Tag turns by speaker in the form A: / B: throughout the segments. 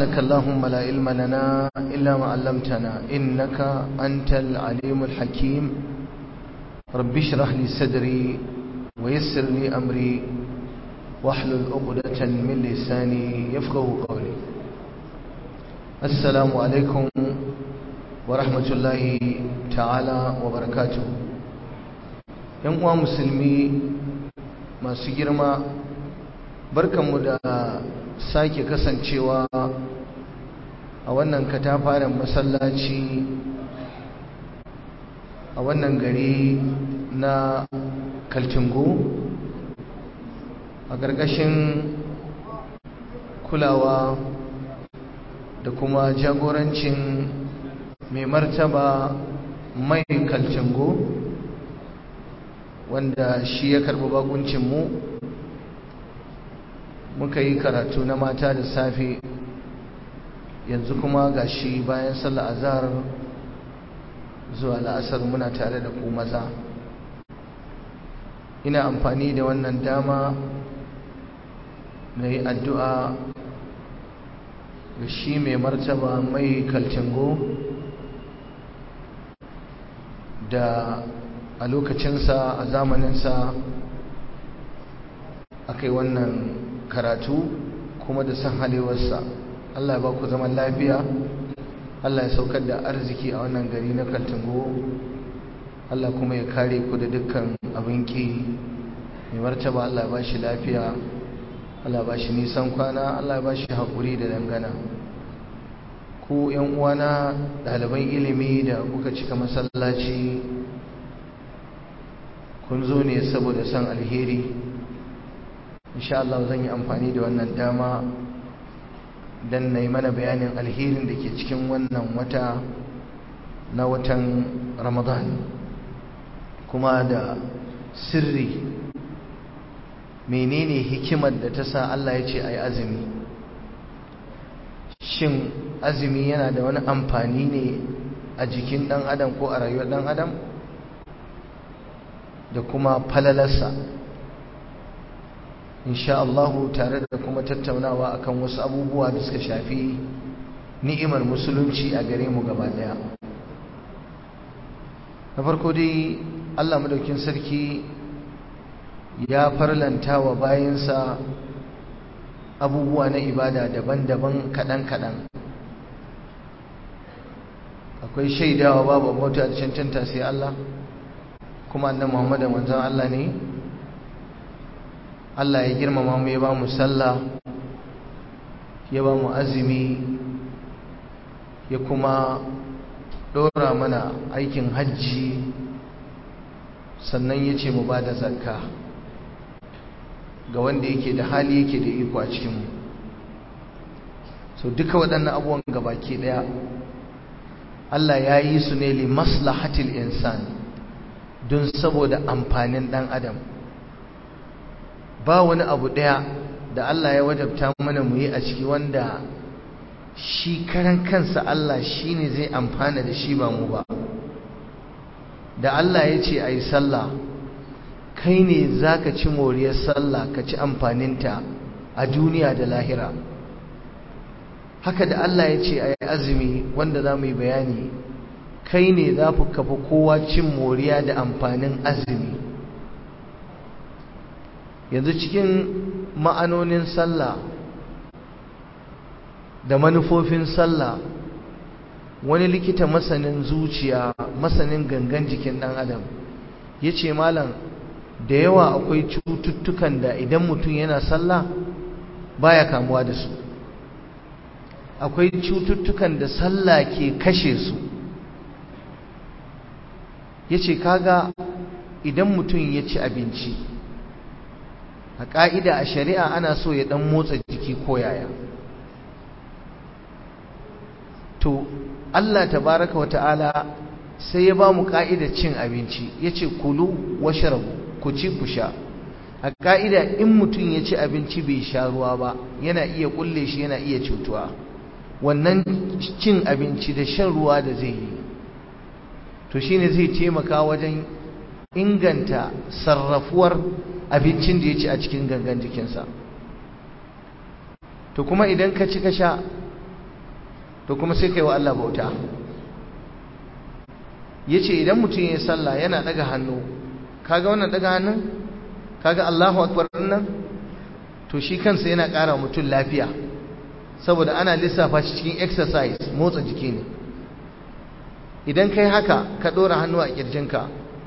A: سبحانك اللهم لا علم لنا إلا ما علمتنا إنك أنت العليم الحكيم رب اشرح لي صدري ويسر لي أمري واحلل عقدة من لساني يفقه قولي السلام عليكم ورحمة الله تعالى وبركاته ‘yan uwa musulmi masu girma barkanmu da sake kasancewa a wannan katafaren masallaci a wannan gari na kaltingo a ƙarƙashin kulawa da kuma jagorancin mai martaba mai kaltingo wanda shi ya karɓi bakuncinmu muka yi karatu na mata da safe yanzu kuma ga shi bayan sallah azhar zuwa la'asar muna tare da ku maza ina amfani da wannan dama na yi addu'a ga shi mai martaba mai kalcingo da a lokacinsa a zamaninsa aka yi wannan karatu kuma da san halewarsa Allah ya ba ku zaman lafiya Allah ya saukar da arziki a wannan gari na kaltingo Allah kuma ya kare ku da dukkan abin ki mai martaba Allah ya ba shi lafiya Allah ya ba shi nisan kwana Allah ya ba shi haƙuri da dangana ku ‘yan uwana ɗaliban ilimi da kuka cika masallaci kun zo ne saboda son alheri insha Allah zan yi amfani da wannan dama don na yi mana bayanin alherin da ke cikin wannan wata na watan ramadan kuma da sirri menene hikimar da ta sa Allah ya ce a yi azumi shin azumi yana da wani amfani ne a jikin ɗan adam ko a rayuwar ɗan adam da kuma falalarsa insha Allahu tare da kuma tattaunawa akan wasu abubuwa da suka shafi ni'imar musulunci a gare mu gaba daya na farko dai Allah madaukin sarki ya farlanta wa bayansa abubuwa na ibada daban-daban kaɗan-kaɗan akwai shaidawa babu mota da cancanta sai Allah kuma annabi Muhammad manzon Allah ne Allah ya girmama mu ya ba mu sallah ya ba mu azumi ya kuma ɗora mana aikin hajji sannan ya ce mu ba da zakka ga wanda yake da hali yake da iko a cikinmu so duka waɗannan abubuwan gabaki ɗaya Allah ya yi su ne li maslahatil insan don saboda amfanin ɗan adam ba wani abu ɗaya da Allah ya wajabta mana mu yi a ciki wanda shi karan kansa Allah shi ne zai amfana da shi ba mu ba da Allah ya ce a yi sallah kai ne za ka ci moriyar sallah ka ci amfaninta a duniya da lahira haka da Allah ya ce a yi azumi wanda za mu yi bayani kai ne za ku kafa kowa cin moriya da amfanin azumi yanzu cikin ma'anonin sallah da manufofin sallah wani likita masanin zuciya masanin gangan jikin ɗan adam ya ce malam da yawa akwai cututtukan da idan mutum yana sallah baya kamuwa da su akwai cututtukan da sallah ke kashe su ya ce kaga idan mutum ya ci abinci a ƙa'ida a shari'a ana so ya ɗan motsa jiki ko yaya to Allah tabaraka wa ta'ala sai ya ba mu ƙa'idar cin abinci ya ce kulu washrabu ku ci ku sha a ƙa'ida in mutum ya ci abinci bai sha ruwa ba yana iya ƙulle shi yana iya cutuwa wannan cin abinci da shan ruwa da zai yi to shine zai taimaka wajen inganta sarrafuwar abincin da ya ci a cikin gangan jikinsa to kuma idan ka ci ka sha to kuma sai kai wa Allah bauta yace idan mutum ya sallah yana daga hannu kaga wannan daga hannun kaga Allahu akbar nan to shi kansa yana ƙara mutum lafiya saboda ana lissafa shi cikin exercise motsa jiki ne idan kai haka ka ɗora hannu a ƙirjinka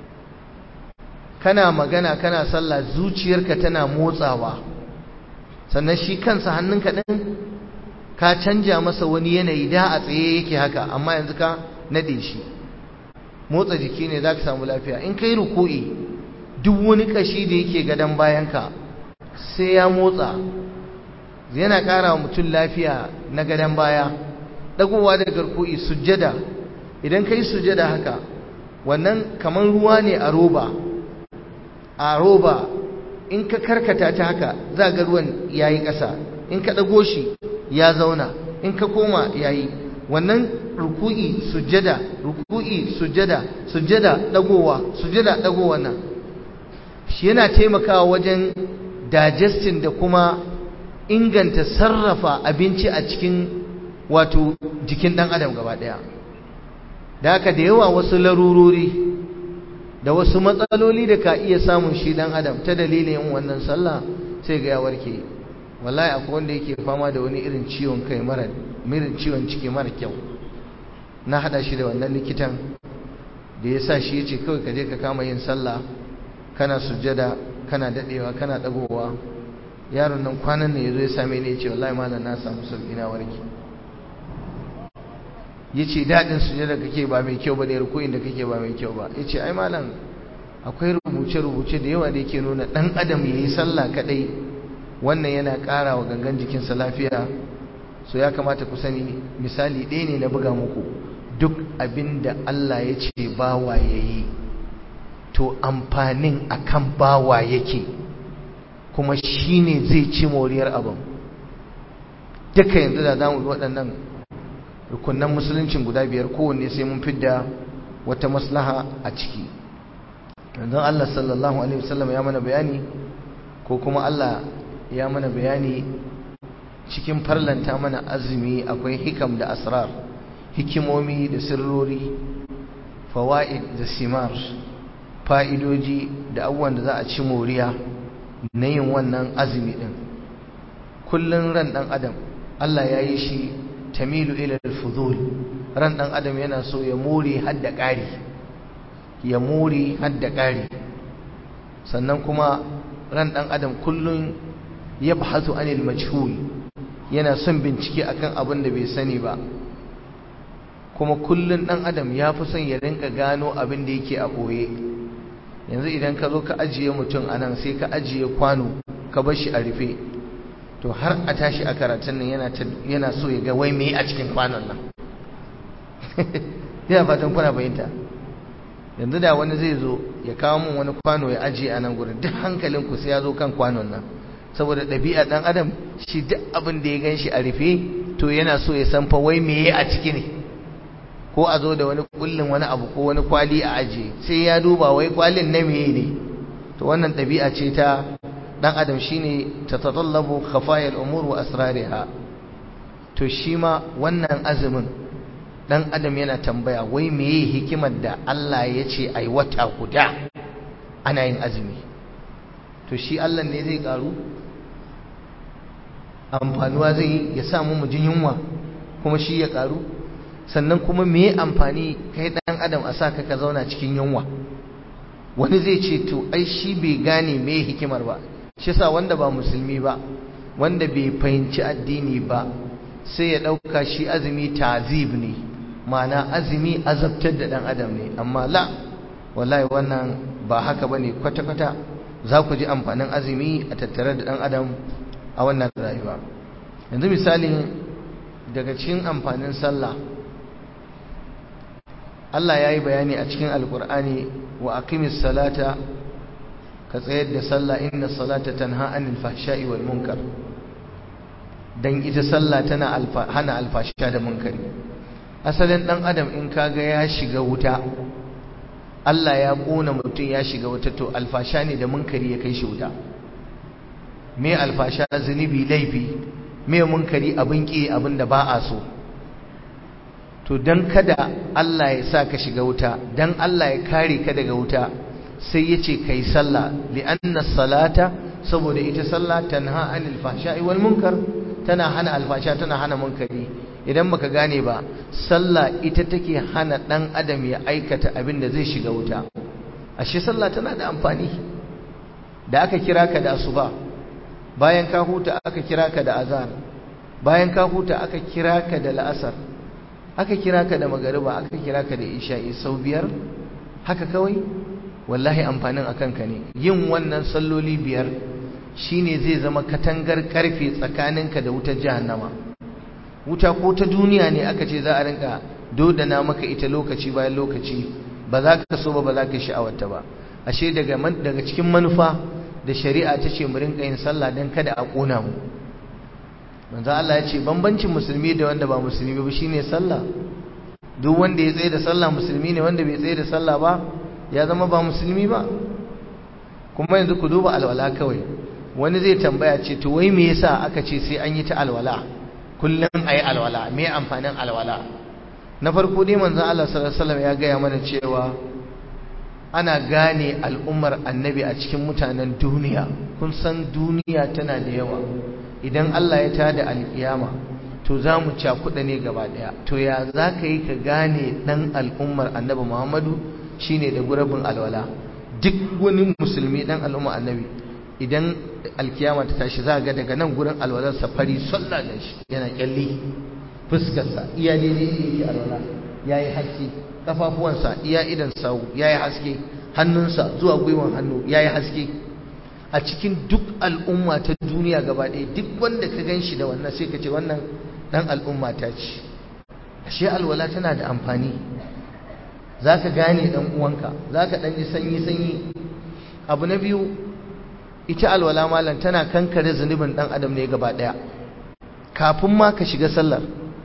A: kana magana kana sallah zuciyarka tana motsawa sannan shi kansa hannunka ɗin ka canja masa wani yanayi da a tsaye yake haka amma yanzu ka naɗe shi motsa jiki ne za ka samu lafiya in kai ruku'i duk wani ƙashi da yake gadon bayanka sai ya motsa yana ƙara wa mutum lafiya na gadon baya ɗagowa daga ruku'i sujjada idan ka yi sujjada haka wannan kamar ruwa ne a roba a roba in ka karkata ta haka za ga ruwan ya yi ƙasa in ka ɗago shi ya zauna in ka koma ya yi wannan ruku'i sujjada ruku'i sujjada sujjada ɗagowa sujjada ɗagowa nan shi yana taimakawa wajen digesting da kuma inganta sarrafa abinci a cikin wato jikin ɗan adam gaba ɗaya da haka da yawa wasu larurori da wasu matsaloli da ka iya samun shi ɗan adam ta dalilin yin wannan sallah sai ga ya warke wallahi akwai wanda yake fama da wani irin ciwon kai mara irin ciwon ciki mara kyau na hada shi da wannan likitan da ya sa shi ya ce kawai ka je ka kama yin sallah kana sujjada kana dadewa kana dagowa yaron nan kwanan ne yazo ya same ni ya ce wallahi malam na samu sauki na warke yace dadin sujjada kake ba mai kyau bane rukuin da kake ba mai kyau ba yace ai malam akwai rubuce rubuce da yawa da yake nuna dan adam yayi sallah kadai wannan yana ƙara wa gangan jikinsa lafiya so ya kamata ku sani misali ɗaya ne na buga muku duk abin da Allah ya ce bawa ya yi to amfanin akan bawa yake kuma shi ne zai ci moriyar abin duka yanzu da za mu waɗannan rukunan musuluncin guda biyar kowanne sai mun fidda wata maslaha a ciki yanzu Allah sallallahu alaihi wasallam ya mana bayani ko kuma Allah ya mana bayani cikin farlanta mana azumi akwai hikam da asrar hikimomi da sirrori fawaid da simar fa'idoji da abubuwan da za a ci moriya na yin wannan azumi din kullun ran dan adam Allah ya yi shi tamilu ila al-fudul ran dan adam yana so ya more hadda ƙari ya more hadda ƙari sannan kuma ran dan adam kullun yabhathu anil majhul yana son bincike akan abin da bai sani ba kuma kullun dan adam ya fi son ya rinka gano abin da yake a boye yanzu idan ka zo ka ajiye mutum anan sai ka ajiye kwano ka bar shi a rufe to har a tashi a karatun nan yana yana so ya ga wai me a cikin kwanon nan yana fatan kuna bayanta yanzu da wani zai zo ya kawo min wani kwano ya ajiye a nan gurin duk hankalinku sai ya zo kan kwanon nan saboda ɗabi'a ɗan adam shi duk abin da ya gan shi a rufe to yana so ya san fa wai meye a ciki ne ko a zo da wani kullin wani abu ko wani kwali a aje sai ya duba wai kwalin na meye ne to wannan ɗabi'a ce ta ɗan adam shine ta tatallabu khafayal umur wa asrariha to shi ma wannan azumin ɗan adam yana tambaya wai meye hikimar da Allah ya ce ai wata guda ana yin azumi to shi Allah ne zai karu amfanuwa zai yi ya samu mu jin yunwa kuma shi ya karu sannan kuma me amfani kai dan adam a sa ka zauna cikin yunwa wani zai ce to ai shi bai gane me hikimar ba shi yasa wanda ba musulmi ba wanda bai fahimci addini ba sai ya dauka shi azumi tazib ne ma'ana azumi azabtar da dan adam ne amma la wallahi wannan ba haka bane kwata kwata za ku ji amfanin azumi a tattare da dan adam a wannan rayuwa yanzu misali daga cikin amfanin sallah Allah ya yi bayani a cikin alkur'ani wa aqimis salata ka tsayar da sallah inna salata tanha anil fahsha'i wal munkar dan ita sallah tana hana alfasha da munkari asalin dan adam in kaga ya shiga wuta Allah ya kona mutum ya shiga wuta to alfasha ne da munkari ya kai shi wuta me alfasha zunubi laifi me munkari abin ki abin da ba a so to dan kada Allah ya sa ka shiga wuta dan Allah ya kare ka daga wuta sai ya ce kai sallah li'anna salata saboda ita sallah tanha anil fahsha'i wal munkar tana hana alfasha tana hana munkari idan baka gane ba sallah ita take hana dan adam ya aikata abin da zai shiga wuta ashe sallah tana da amfani da aka kira ka da asuba bayan ka huta aka kira ka da azan bayan ka huta aka kira ka da la'asar aka kira ka da magariba aka kira ka da isha'i sau biyar haka kawai wallahi amfanin akan ka ne yin wannan salloli biyar shine zai zama katangar karfe tsakaninka da wutar jahannama wuta ko ta duniya ne aka ce za a rinka dodana maka ita lokaci bayan lokaci ba za ka so ba ba za ka sha'awarta ba ashe daga daga cikin manufa da shari'a ta ce mu rinka yin sallah dan kada a kona mu manzo Allah ya ce bambancin musulmi da wanda ba musulmi ba shine sallah duk wanda ya tsaye da sallah musulmi ne wanda bai tsaye da sallah ba ya zama ba musulmi ba kuma yanzu ku duba alwala kawai wani zai tambaya ce to wai me yasa aka ce sai an yi ta alwala kullum ayi alwala me amfanin alwala na farko dai manzon Allah sallallahu alaihi wasallam ya gaya mana cewa ana gane al'ummar annabi a cikin mutanen duniya kun san duniya tana da yawa idan Allah ya tada alkiyama to za mu cakuɗa ne gaba ɗaya to ya za ka yi ka gane ɗan al'ummar annabi muhammadu shine da gurabin alwala duk wani musulmi ɗan al'ummar annabi idan alkiyama ta tashi za ga daga nan gurin alwalarsa fari sallah da shi yana kyalli fuskarsa iya daidai yake alwala ya yi haske kafafuwansa iya idan sawu ya yi haske hannunsa zuwa gwiwan hannu ya yi haske a cikin duk al'umma ta duniya gaba ɗaya duk wanda ka gan shi da wannan sai ka ce wannan ɗan al'umma ta ce ashe alwala tana da amfani za ka gane ɗan uwanka za ka ɗan ji sanyi-sanyi abu na biyu ita alwala malam tana kankare zunubin ɗan adam ne gaba ɗaya kafin ma ka shiga sallar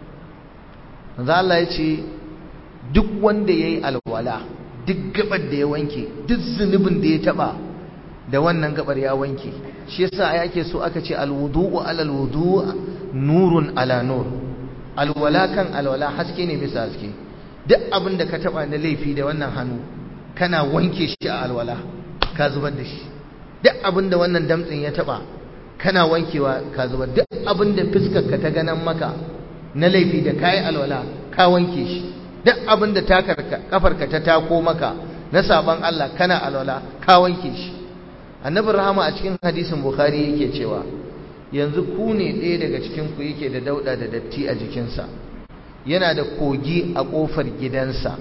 A: manzo Allah ya ce duk wanda ya yi alwala duk gabar da ya wanke duk zunubin da ya taɓa da wannan gabar ya wanke shi yasa yake so aka ce alwudu'u alal wudu' nurun ala nur alwala kan alwala haske ne bisa haske duk abin da ka taba na laifi da wannan hannu kana wanke shi a alwala ka zubar da shi duk abin da wannan damtsin ya taba kana wankewa ka zubar duk abin da fuskar ka ta ganan maka na laifi da kai alwala ka wanke shi duk abin da takarka kafarka ta tako maka na saban Allah kana alwala ka wanke shi annabin rahama a cikin hadisin bukhari yake cewa yanzu ku ne ɗaya daga cikin ku yake da dauɗa da datti a jikinsa yana da kogi a ƙofar gidansa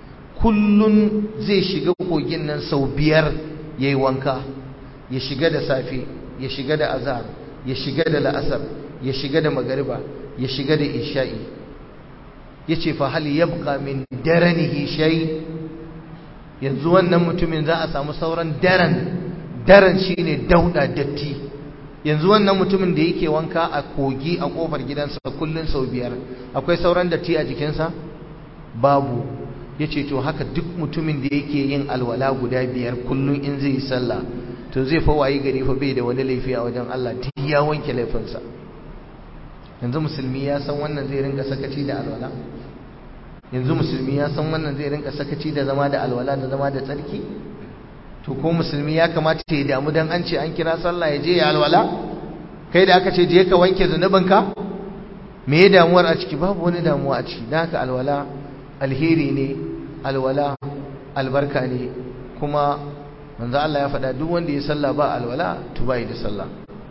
A: kullun zai shiga kogin nan sau biyar ya yi wanka ya shiga da safe ya shiga da azhar ya shiga da la'asar ya shiga da magariba ya shiga da isha'i ya ce fa hal yabqa min daranihi shay yanzu wannan mutumin za a samu sauran daren daren shine dauda datti yanzu wannan mutumin da yake wanka a kogi a kofar gidansa kullun sau biyar akwai sauran datti a jikinsa babu yace to haka duk mutumin da yake yin alwala guda biyar kullun in zai yi sallah to zai fa wayi gari fa bai da wani laifi a wajen Allah duk ya wanke laifinsa yanzu musulmi ya san wannan zai rinka sakaci da alwala yanzu musulmi ya san wannan zai rinka sakaci da zama da alwala da zama da tsarki to ko musulmi ya kamata ya damu dan an ce an kira sallah ya je ya alwala kai da aka ce je ka wanke zunubinka me ya damuwar a ciki babu wani damuwa a ciki dan haka alwala alheri ne alwala albarka ne kuma manzo Allah ya faɗa duk wanda ya sallah ba alwala to bai da sallah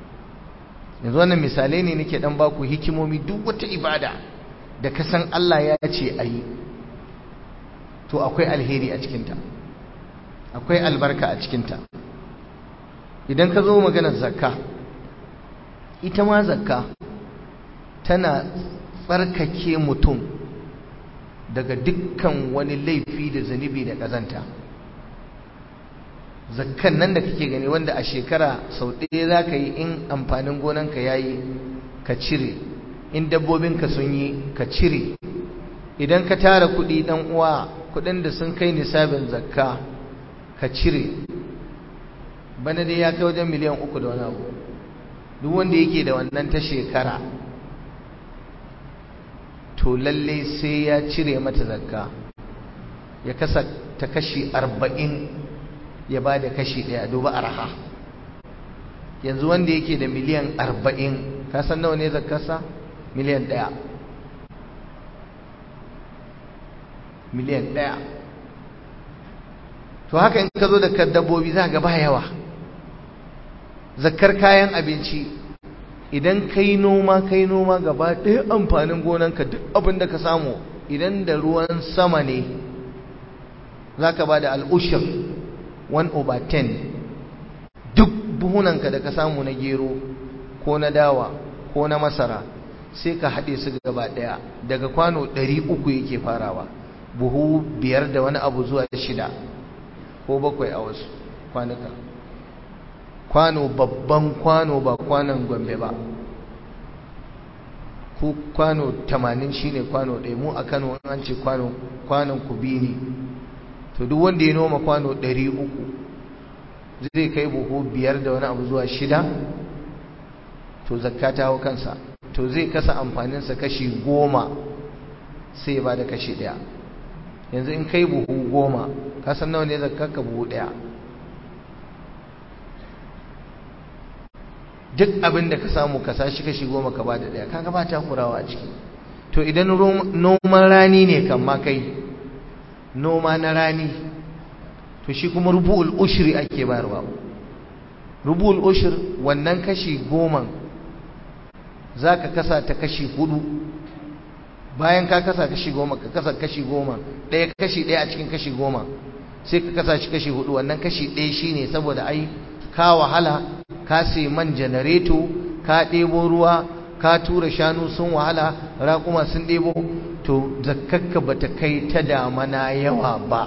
A: yanzu wannan misalai ne nake dan baku hikimomi duk wata ibada da ka san Allah ya ce ayi to akwai alheri a cikinta akwai albarka a cikinta idan ka zo maganar zakka ita ma zakka tana tsarkake mutum daga dukkan wani laifi da zunubi da ƙazanta zakkan nan da kake gani wanda a shekara sau ɗaya za ka yi in amfanin gonanka ya yi ka cire in dabbobinka sun yi ka cire idan ka tara kuɗi ɗan uwa kuɗin da sun kai nisabin zakka ka cire bana dai ya kai wajen miliyan uku da wani abu duk wanda yake da wannan ta shekara to lalle sai ya cire mata zakka ya kasa ta kashi arba'in ya ba da kashi ɗaya duba arha yanzu wanda yake da miliyan arba'in kasan nawa ne zakkarsa miliyan ɗaya miliyan ɗaya to haka in ka zo da dabbobi za ga ba yawa zakkar kayan abinci idan kai noma kai noma gaba ɗaya amfanin gonanka duk abin da ka samu idan da ruwan sama ne za ka ba da al'ushir 1 over 10 duk buhunanka da ka samu na gero ko na dawa ko na masara sai ka haɗe su gaba ɗaya daga kwano 300 yake farawa buhu biyar da wani abu zuwa shida ko bakwai a wasu kwanuka kwano babban kwano ba kwanon gombe ba ko kwano 80 shine kwano ɗaya mu a kano an ce kwano kwanon kubi ne to duk wanda ya noma kwano 300 zai kai buhu biyar da wani abu zuwa shida to zakka ta hau kansa to zai kasa amfaninsa kashi goma sai ba da kashi ɗaya yanzu in kai buhu goma kasan nawa ne zakka ka buhu ɗaya duk abin da ka samu ka sashi kashi goma ka ba da ɗaya kaga ba ta kurawa a ciki to idan noman rani ne kan ma kai noma na rani to shi kuma rubu'ul ushri ake bayarwa rubu'ul ushir wannan kashi goma za ka kasa ta kashi hudu bayan ka kasa kashi goma ka kasa kashi goma ɗaya kashi ɗaya a cikin kashi goma sai ka kasa shi kashi hudu wannan kashi ɗaya shine saboda ai ka wahala ka sai man janareto ka ɗebo ruwa ka tura shanu sun wahala raƙuma sun ɗebo to zakkakka ba ta kai ta damana yawa ba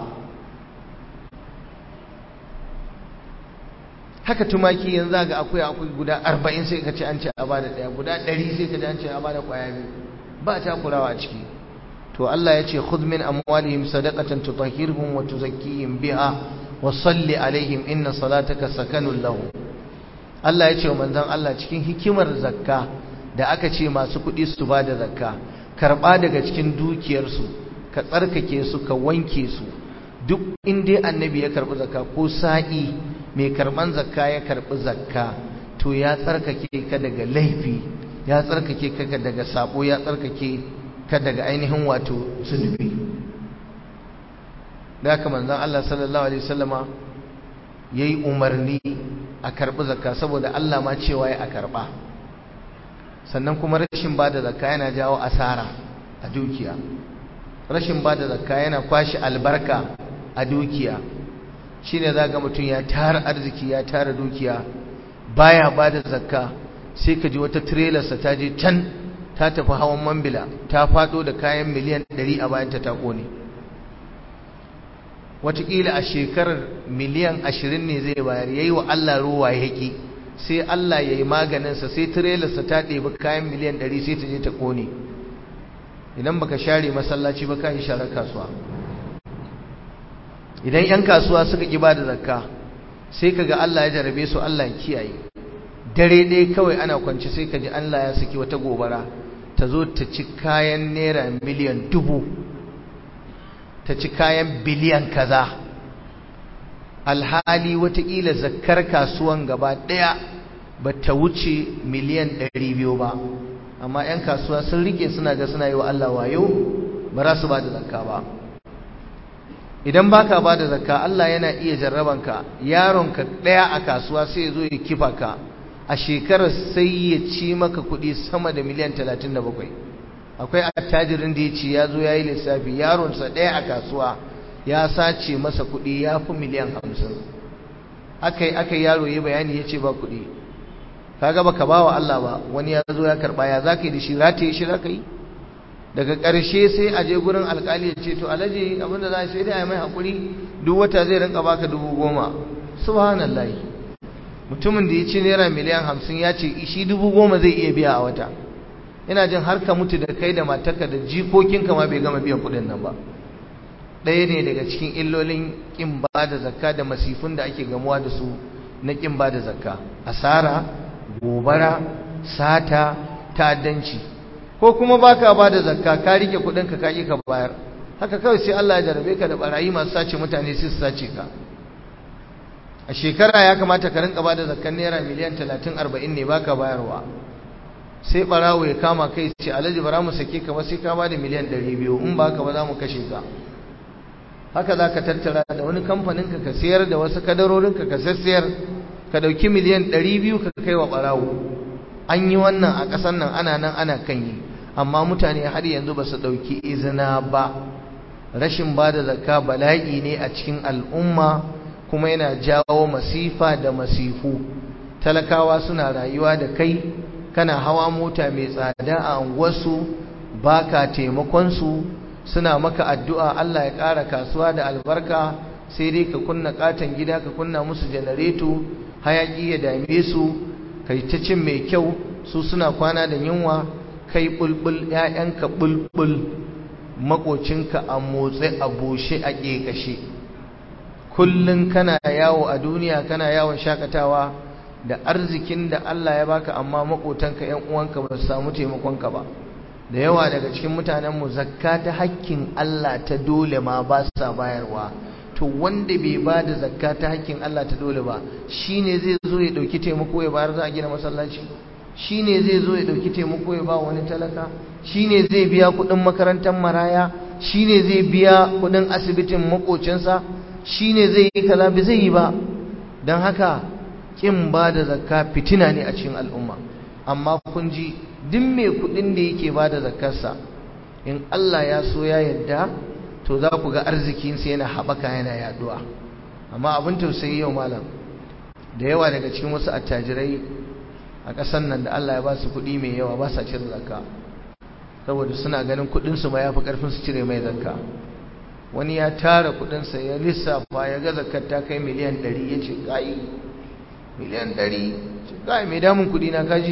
A: haka tumaki yanzu ga akwai akwai guda arba'in sai ka ce an ce a bada ɗaya guda ɗari sai ka ce an ce a bada ƙwaya biyu ba ta kulawa a ciki to Allah ya ce khudh min amwalihim sadaqatan tutahhiruhum wa tuzakkihim biha wa salli alaihim inna salataka sakanun lahum Allah ya ce wa manzon Allah cikin hikimar zakka da aka ce masu kuɗi su ba da zakka karɓa daga cikin dukiyarsu ka tsarkake su ka wanke su duk inda annabi ya karɓi zakka ko sa'i mai karɓan zakka ya karɓi zakka to ya tsarkake ka daga laifi ya tsarkake ka daga sabo ya tsarkake ka daga ainihin wato zunubi da haka manzon Allah sallallahu alaihi wasallama yayi umarni a karɓi zakka saboda Allah ma cewa ya a karɓa sannan kuma rashin ba da zakka yana jawo asara a dukiya rashin ba da zakka yana kwashi albarka a dukiya shine za ga mutum ya tara arziki ya tara dukiya baya ba da zakka sai ka ji wata trailersa ta je can ta tafi hawan mambila ta fado da kayan miliyan 100 a bayanta ta kone watakila a shekarar miliyan 20 ne zai bayar yayi wa Allah ruwa yaki sai Allah ya yi maganinsa sai tirelarsa ta ɗebi kayan miliyan ɗari sai ta je ta ƙone idan baka share masallaci ba ka yi sharar kasuwa idan 'yan kasuwa suka ƙi ba da zakka sai ka ga Allah ya jarabe su Allah ya kiyaye dare ɗaya kawai ana kwanci sai ka ji Allah ya saki wata gobara ta zo ta ci kayan naira miliyan dubu ta ci kayan biliyan kaza alhali watakila zakkar kasuwan gaba ɗaya ba ta wuce miliyan ɗari biyu ba amma 'yan kasuwa sun rike suna ga suna yi wa Allah wayo ba za su ba da zakka ba idan baka ba da zakka Allah yana iya jarrabanka yaronka ɗaya a kasuwa sai ya zo ya kifa ka a shekarar sai ya ci maka kuɗi sama da miliyan talatin da bakwai akwai attajirin da ya ce ya zo ya yi lissafi yaronsa ɗaya a kasuwa ya sace masa kuɗi ya fi miliyan hamsin aka yi yaro ya bayani ya ce ba kuɗi kaga baka ba wa Allah ba wani ya zo ya karɓa ya za ka yi da shi rataye shi za ka yi daga ƙarshe sai a je gurin alƙali ya ce to alaji abinda za a sai dai a yi mai haƙuri duk wata zai rinka baka dubu goma subhanallah mutumin da ya ci naira miliyan hamsin ya ce shi dubu goma zai iya biya a wata ina jin har ka mutu da kai da matarka da jikokinka ma bai gama biyan kuɗin nan ba ɗaya ne daga cikin illolin ƙin ba da zakka da masifin da ake gamuwa da su na ƙin ba da zakka asara gobara sata ta'addanci ko kuma baka ba da zakka ka rike kudin ka kaki ka bayar haka kawai sai Allah ya jarabe ka da barayi masu sace mutane sai su sace ka a shekara ya kamata ka rinka ba da zakkan naira miliyan 30 40 ne baka bayarwa sai barawo ya kama kai ce alhaji bara mu sake ka ba sai ka ba da miliyan 200 in baka ba za mu kashe ka haka za ka tattara da wani kamfanin ka ka sayar da wasu kadarorin ka ka sassayar ka dauki miliyan 200 ka kai wa barawo an yi wannan a ƙasar nan ana nan ana kan yi amma mutane har yanzu ba su ɗauki izina ba rashin ba da zakka bala'i ne a cikin al'umma kuma yana jawo masifa da masifu talakawa suna rayuwa da kai kana hawa mota mai tsada a unguwarsu ba ka taimakonsu suna maka addu'a Allah ya ƙara kasuwa da albarka sai dai ka kunna ƙaton gida ka kunna musu janareto hayaƙi ya dame su kai ta cin mai kyau su suna kwana da yunwa kai bulbul ƴaƴanka bulbul makocinka a motsi a bushe a ƙeƙashe kullun kana yawo a duniya kana yawon shakatawa da arzikin da Allah ya baka amma makotanka ƴan uwanka ba su samu taimakonka ba da yawa daga cikin mutanenmu zakka ta hakkin Allah ta dole ma ba sa bayarwa to wanda bai ba da zakka ta hakkin Allah ta dole ba shine zai zo ya dauki taimako ya bayar za a gina masallaci shine zai zo ya dauki taimako ya ba wani talaka shine zai biya kudin makarantar maraya shine zai biya kudin asibitin makocinsa shine zai yi kaza bai zai yi ba dan haka kin ba da zakka fitina ne a cikin al'umma amma kun ji duk mai kudin da yake ba da zakkarsa in Allah ya so ya yadda to za ku ga arzikinsa yana haɓaka yana yaduwa amma abin tausayi yau malam da yawa daga cikin wasu attajirai a ƙasar nan da Allah ya ba su kuɗi mai yawa ba sa cire zakka saboda suna ganin kuɗinsu ma ya fi ƙarfin su cire mai zakka wani ya tara kuɗinsa ya lissafa ya ga zakkar ta kai miliyan ɗari ya ce ƙayi miliyan ɗari ce ƙayi mai damun kuɗi na kaji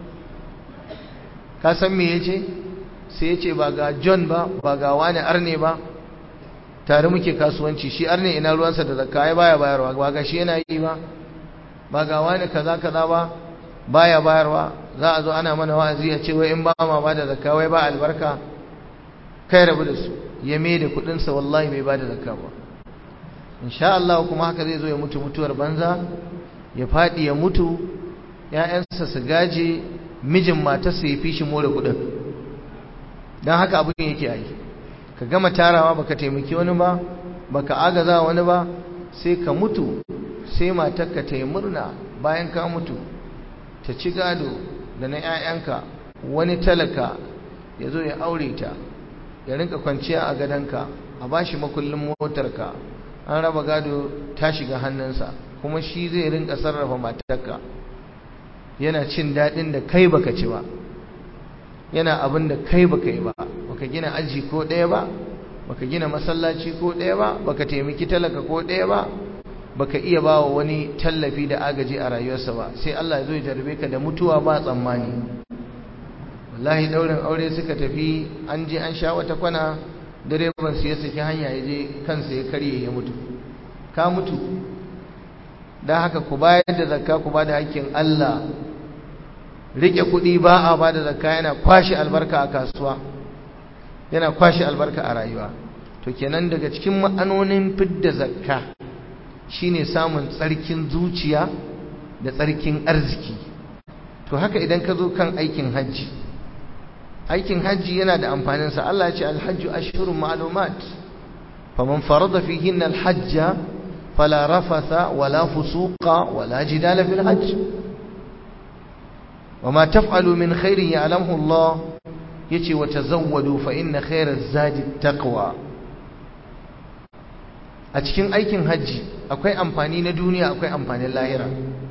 A: ka san me ya ce sai ya ce ba ga john ba ba ga wani arne ba tare muke kasuwanci shi arne ina ruwansa da zakka ai baya bayarwa ba ga shi yana yi ba ba ga wani kaza kaza ba baya bayarwa za a zo ana mana wa'azi a ce wai in ba ma ba da zakka wai ba albarka kai rabu da su ya mai da kudin sa wallahi bai ba da zakka ba insha Allah kuma haka zai zo ya mutu mutuwar banza ya fadi ya mutu ƴaƴansa su gaje mijin matarsa ya fi shi more kudin dan haka abin yake yi ka gama tarawa baka taimaki wani ba baka agaza wani ba sai ka mutu sai matarka ta yi murna bayan ka mutu ta ci gado da na 'ya'yanka wani talaka ya zo ya aure ta ya rinka kwanciya a gadonka a ba shi makullin motarka an raba gado ta shiga hannunsa kuma shi zai rinka sarrafa matarka yana cin daɗin da kai baka ci ba yana abin da kai baka yi ba baka gina aji ko ɗaya ba baka gina masallaci ko ɗaya ba baka taimaki talaka ko ɗaya ba baka iya ba wa wani tallafi da agaji a rayuwarsa ba sai Allah ya zo ya jarbe ka da mutuwa ba tsammani wallahi daurin aure suka tafi an je an sha wata kwana direban su ya saki hanya ya je kansa ya karye ya mutu ka mutu dan haka ku bayar da zakka ku ba da hakkin Allah rike kuɗi ba a ba da zakka yana kwashi albarka a kasuwa yana kwashi albarka a rayuwa to kenan daga cikin ma'anonin fidda zakka shine samun tsarkin zuciya da tsarkin arziki to haka idan ka zo kan aikin hajji aikin hajji yana da amfanin sa Allah ya ce alhajju ashhurun ma'lumat faman farada fihinna alhajja fala rafatha wala fusuqa wala jidala fil hajj وما تفعلوا من خير يعلمه الله يتي وتزودوا فإن خير الزاد التقوى a cikin aikin hajji akwai amfani na duniya akwai amfanin lahira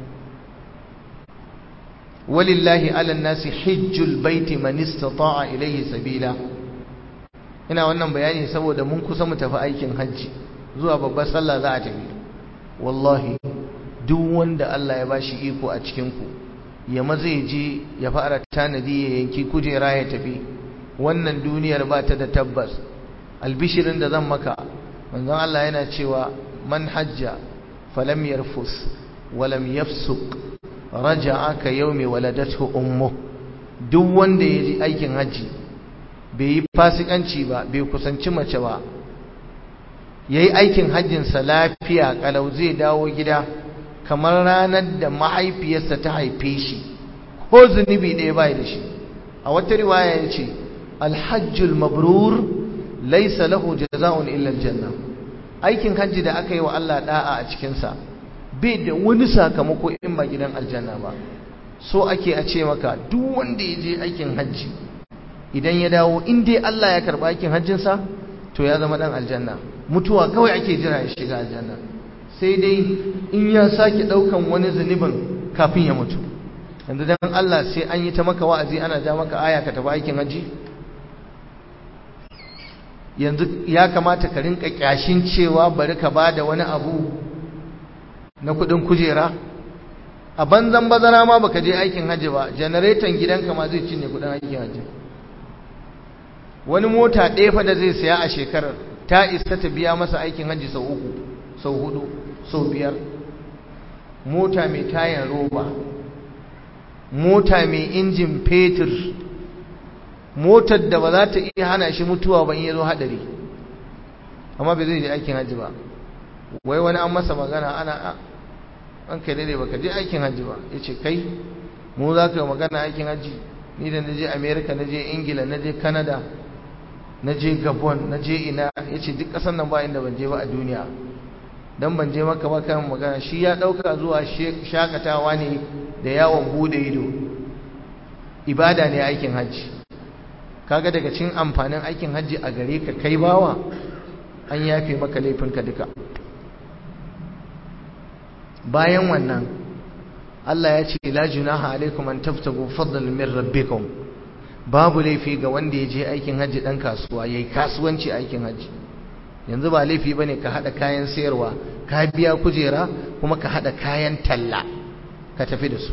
A: walillahi ala nasi hijjul baiti man istata'a ilayhi sabila ina wannan bayani saboda mun kusa mu tafi aikin hajji zuwa babbar sallah za a tafi wallahi duk wanda Allah ya bashi iko a cikin ku ya maza ya je ya fara tanadi ya yanki kujera ya tafi wannan duniyar ba ta da tabbas albishirin da zan maka manzon Allah yana cewa man hajja falam yarfus walam yafsuq raja'a ka yawmi waladathu ummu duk wanda ya ji aikin hajji bai yi fasikanci ba bai kusanci mace ba ya yi aikin hajjinsa lafiya kalau zai dawo gida kamar ranar da mahaifiyarsa ta haife shi ko zunubi ɗaya bai da shi a wata riwaya ya ce alhajjul mabrur laisa lahu jaza'un illa aljanna aikin hajji da aka yi wa Allah da'a a cikinsa bai da wani sakamako in ba gidan aljanna ba so ake a ce maka duk wanda ya je aikin hajji idan ya dawo in dai Allah ya karba aikin hajjinsa to ya zama dan aljanna mutuwa kawai ake jira ya shiga aljanna sai dai in ya sake daukan wani zunubin kafin ya mutu yanzu dan Allah sai an yi ta maka wa'azi ana ja maka aya ka tafi aikin hajji yanzu ya kamata ka rinka kyashin cewa bari ka bada wani abu na kudin kujera a banzan bazara ma baka je aikin hajji ba janareton gidanka ma zai cinye kudin aikin hajji wani mota ɗaya fa da zai saya a shekarar ta isa ta biya masa aikin hajji sau uku sau hudu sau biyar mota mai tayan roba mota mai injin fetur motar da ba za ta iya hana shi mutuwa ba in ya zo haɗari amma bai zai je aikin hajji ba wai wani an masa magana ana an kai daidai baka je aikin hajji ba ya ce kai mu za ka magana aikin hajji ni da na je america na je ingila na je canada na je gabon na je ina ya ce duk ƙasar nan ba inda ban je ba a duniya don ban je maka ba kan magana shi ya ɗauka zuwa shakatawa ne da yawon bude ido ibada ne aikin hajji kaga daga cin amfanin aikin hajji a gare ka kai bawa an yafe maka laifinka duka bayan wannan Allah ya ce la junaha alaikum an taftagu fadlan min rabbikum babu laifi ga wanda ya je aikin hajji dan kasuwa yayi kasuwanci aikin hajji yanzu ba laifi bane ka hada kayan sayarwa ka biya kujera kuma ka hada kayan talla ka tafi da su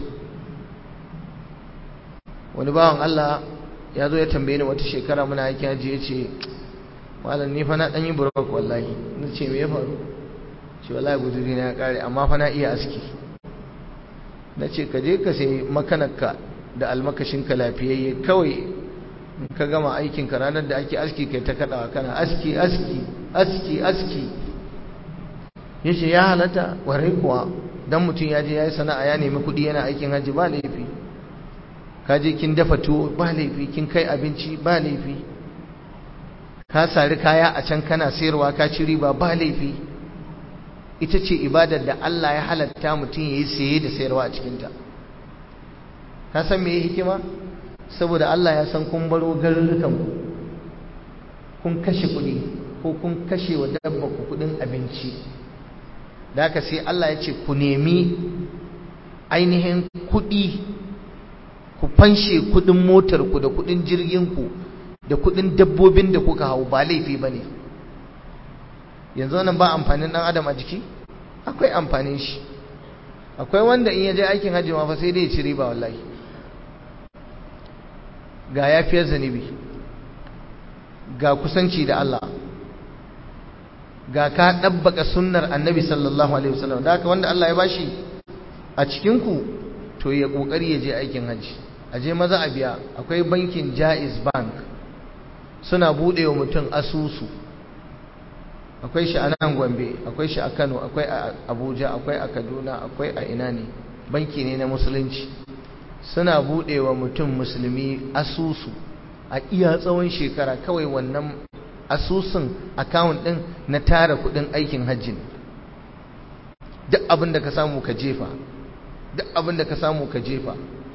A: wani bawan Allah ya zo ya tambaye ni wata shekara muna aikin hajji ya ce malam ni fa na dan yi burok wallahi na ce me ya faru ce wallahi guduri na ya kare amma fa na iya aski na ce ka je ka sai makanarka da almakashinka lafiyayye kawai in ka gama aikinka ranar da ake aski kai ta kaɗawa kana aski aski aski aski ya ce ya halatta warai kuwa don mutum ya je ya yi sana'a ya nemi kuɗi yana aikin hajji ba laifi ka je kin dafa tuwo ba laifi kin kai abinci ba laifi ka sari kaya a can kana sayarwa ka ci riba ba laifi ita ce ibadar da Allah ya halatta mutum ya yi saye da sayarwa a cikinta ka san me hikima saboda Allah ya san kun baro garurrukan kun kashe kuɗi ko kun kashe wa dabba ku kuɗin abinci da haka sai Allah ya ce ku nemi ainihin kuɗi ku fanshe kuɗin motar ku da kuɗin jirgin ku da kuɗin dabbobin da kuka hau ba laifi bane yanzu nan ba amfanin dan adam a jiki akwai amfanin shi akwai wanda in ya je aikin hajji ma fa sai dai ya ci riba wallahi ga yafiyar zanibi ga kusanci da Allah ga ka dabbaka sunnar annabi sallallahu alaihi wasallam da haka wanda Allah ya bashi a cikin ku to ya kokari ya je aikin hajji a je maza a biya akwai bankin Jaiz Bank suna bude wa mutum asusu akwai shi a nan gombe akwai shi a kano akwai a abuja akwai a kaduna akwai a ina ne banki ne na musulunci suna buɗe wa mutum musulmi asusu a iya tsawon shekara kawai wannan asusun akawun ɗin na tara kuɗin aikin hajji ne duk abin da ka samu ka jefa duk abin da ka samu ka jefa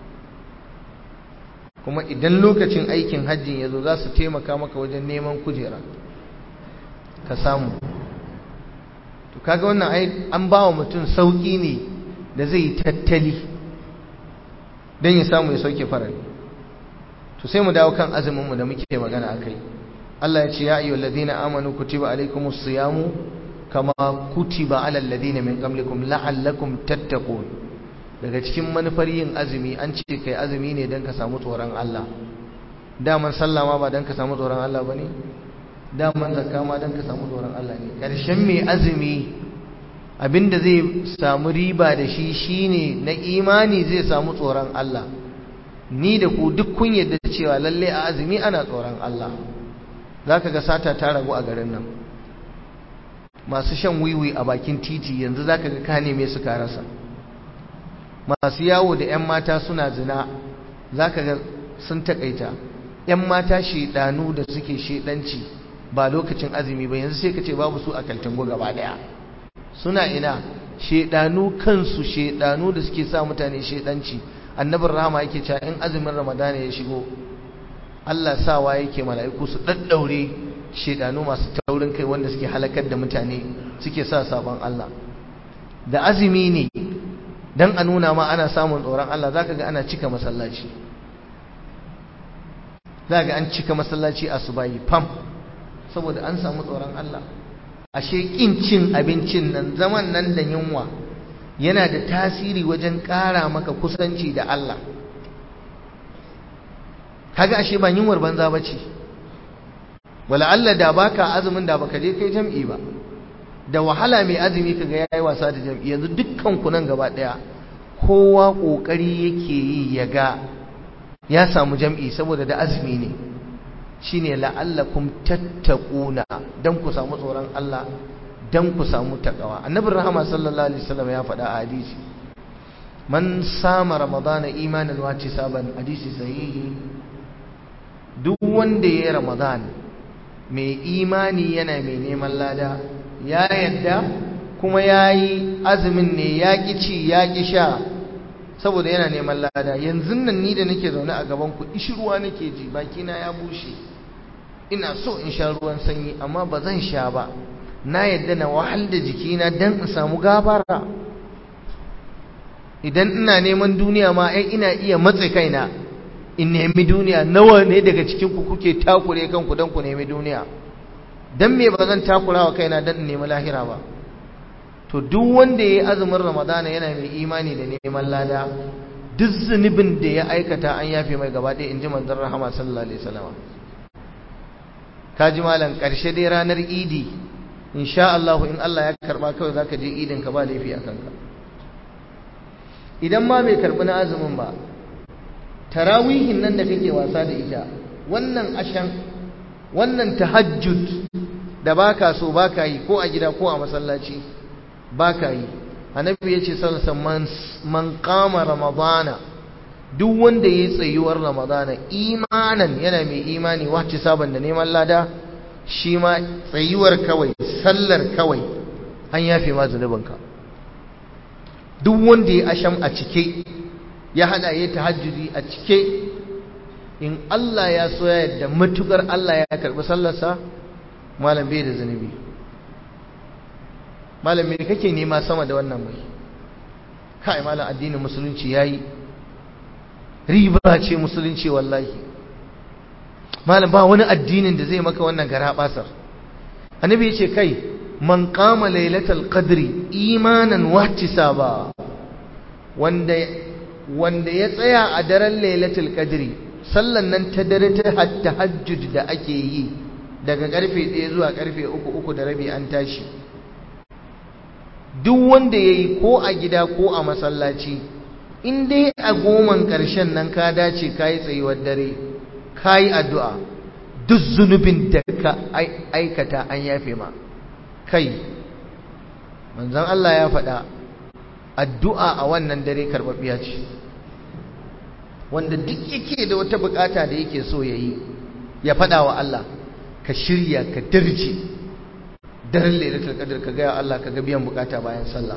A: kuma idan lokacin aikin hajjin ya zo za su taimaka maka wajen neman kujera ka samu to kaga wannan ai an ba wa mutum sauki ne da zai yi tattali don ya samu ya sauke farari to sai mu dawo kan azuminmu da muke magana a kai Allah ya ce ya ayyuhal ladina amanu kutiba alaykumus siyamu kama kutiba alal ladina min qablikum la'allakum tattaqun daga cikin manufar yin azumi an ce kai azumi ne don ka samu tsoron Allah daman sallah ma ba don ka samu tsoron Allah bane daman zakka ma don ka samu tsoron Allah ne ƙarshen mai azumi abinda zai samu riba da shi shine na imani zai samu tsoron Allah ni da ku duk kun yadda cewa lalle a azumi ana tsoron Allah za ka ga sata ta ragu a garin nan masu shan wiwi a bakin titi yanzu za ka ga ka neme su ka rasa masu yawo da 'yan mata suna zina za ka ga sun takaita 'yan mata shedanu da suke shedanci ba lokacin azumi ba yanzu sai ka ce babu su a kaltingo gaba daya suna ina shedanu kansu shedanu da suke sa mutane shedanci annabin rahama yake cewa in azumin ramadana ya shigo Allah sawa yake mala'iku su daddaure shedanu masu taurin kai wanda suke halakar da mutane suke sa sabon Allah da azumi ne dan a nuna ma ana samun tsoron Allah zaka ga ana cika masallaci zaka ga an cika masallaci a subayi fam saboda an samu tsoron Allah ashe kin cin abincin nan zaman nan da yunwa yana da tasiri wajen ƙara maka kusanci da Allah kaga ashe ba yunwar banza bace wala Allah da baka azumin da baka je kai jam'i ba da wahala mai azumi kaga yayi wasa da jam'i yanzu dukkan ku nan gaba daya kowa kokari yake yi ya ga ya samu jam'i saboda da azumi ne shine la'allakum tattaquna dan ku samu tsoron Allah dan ku samu takawa annabi rahama sallallahu alaihi wasallam ya faɗa a hadisi man sama ramadana imanan wa tisaban hadisi sahihi duk wanda ya ramadan mai imani yana mai neman lada ya yadda kuma yayi azumin ne ya ki ci ya ki sha saboda yana neman lada yanzu nan ni da nake zaune a gaban ku ishirwa nake ji bakina ya bushe ina so in sha ruwan sanyi amma ba zan sha ba na yadda na wahal da jikina dan in samu gafara idan ina neman duniya ma ai ina iya matse kaina in nemi duniya nawa ne daga cikin ku kuke takure kanku dan ku nemi duniya dan me ba zan takura wa kaina dan in nemi lahira ba to duk wanda yayi azumin ramadana yana mai imani da neman lada duk zunubin da ya aikata an yafe mai gaba ɗaya inji manzon rahama sallallahu alaihi wasallam kaji malam karshe dai ranar idi insha Allah in Allah ya karba kawai zaka je idin ka ba laifi akan ka idan ma bai karbi na azumin ba tarawihin nan da kake wasa da ita wannan ashan wannan tahajjud da baka so baka yi ko a gida ko a masallaci baka yi annabi yace sallallahu alaihi man qama ramadana duk wanda yayi tsayuwar ramadana imanan yana mai imani wacce saban da neman lada shi ma tsayuwar kawai sallar kawai an yafe ma zunubinka duk wanda ya asham a cike ya hada ya tahajjudi a cike in Allah ya so ya yadda matukar Allah ya karbi sallarsa malam bai da zunubi malam me kake nema sama da wannan mai kai malam addinin musulunci yayi riba ce musulunci wallahi malam ba wani addinin da zai maka wannan gara basar annabi ya ce kai man qama lailatul qadri imanan wahtisaba wanda wanda ya tsaya a daren lailatul qadri sallan nan ta dare ta tahajjud da ake yi daga karfe 1 zuwa karfe 3 uku da rabi an tashi duk wanda yayi ko a gida ko a masallaci in dai a goman karshen nan ka dace kai tsayuwar dare kai addu'a duk zunubin da ka aikata an yafe ma kai manzon Allah ya faɗa addu'a a wannan dare karɓaɓɓiya ce wanda duk yake da wata bukata da yake so ya yi ya faɗa wa Allah ka shirya ka darje daren lailatul qadr ka ga Allah ka ga biyan bukata bayan sallah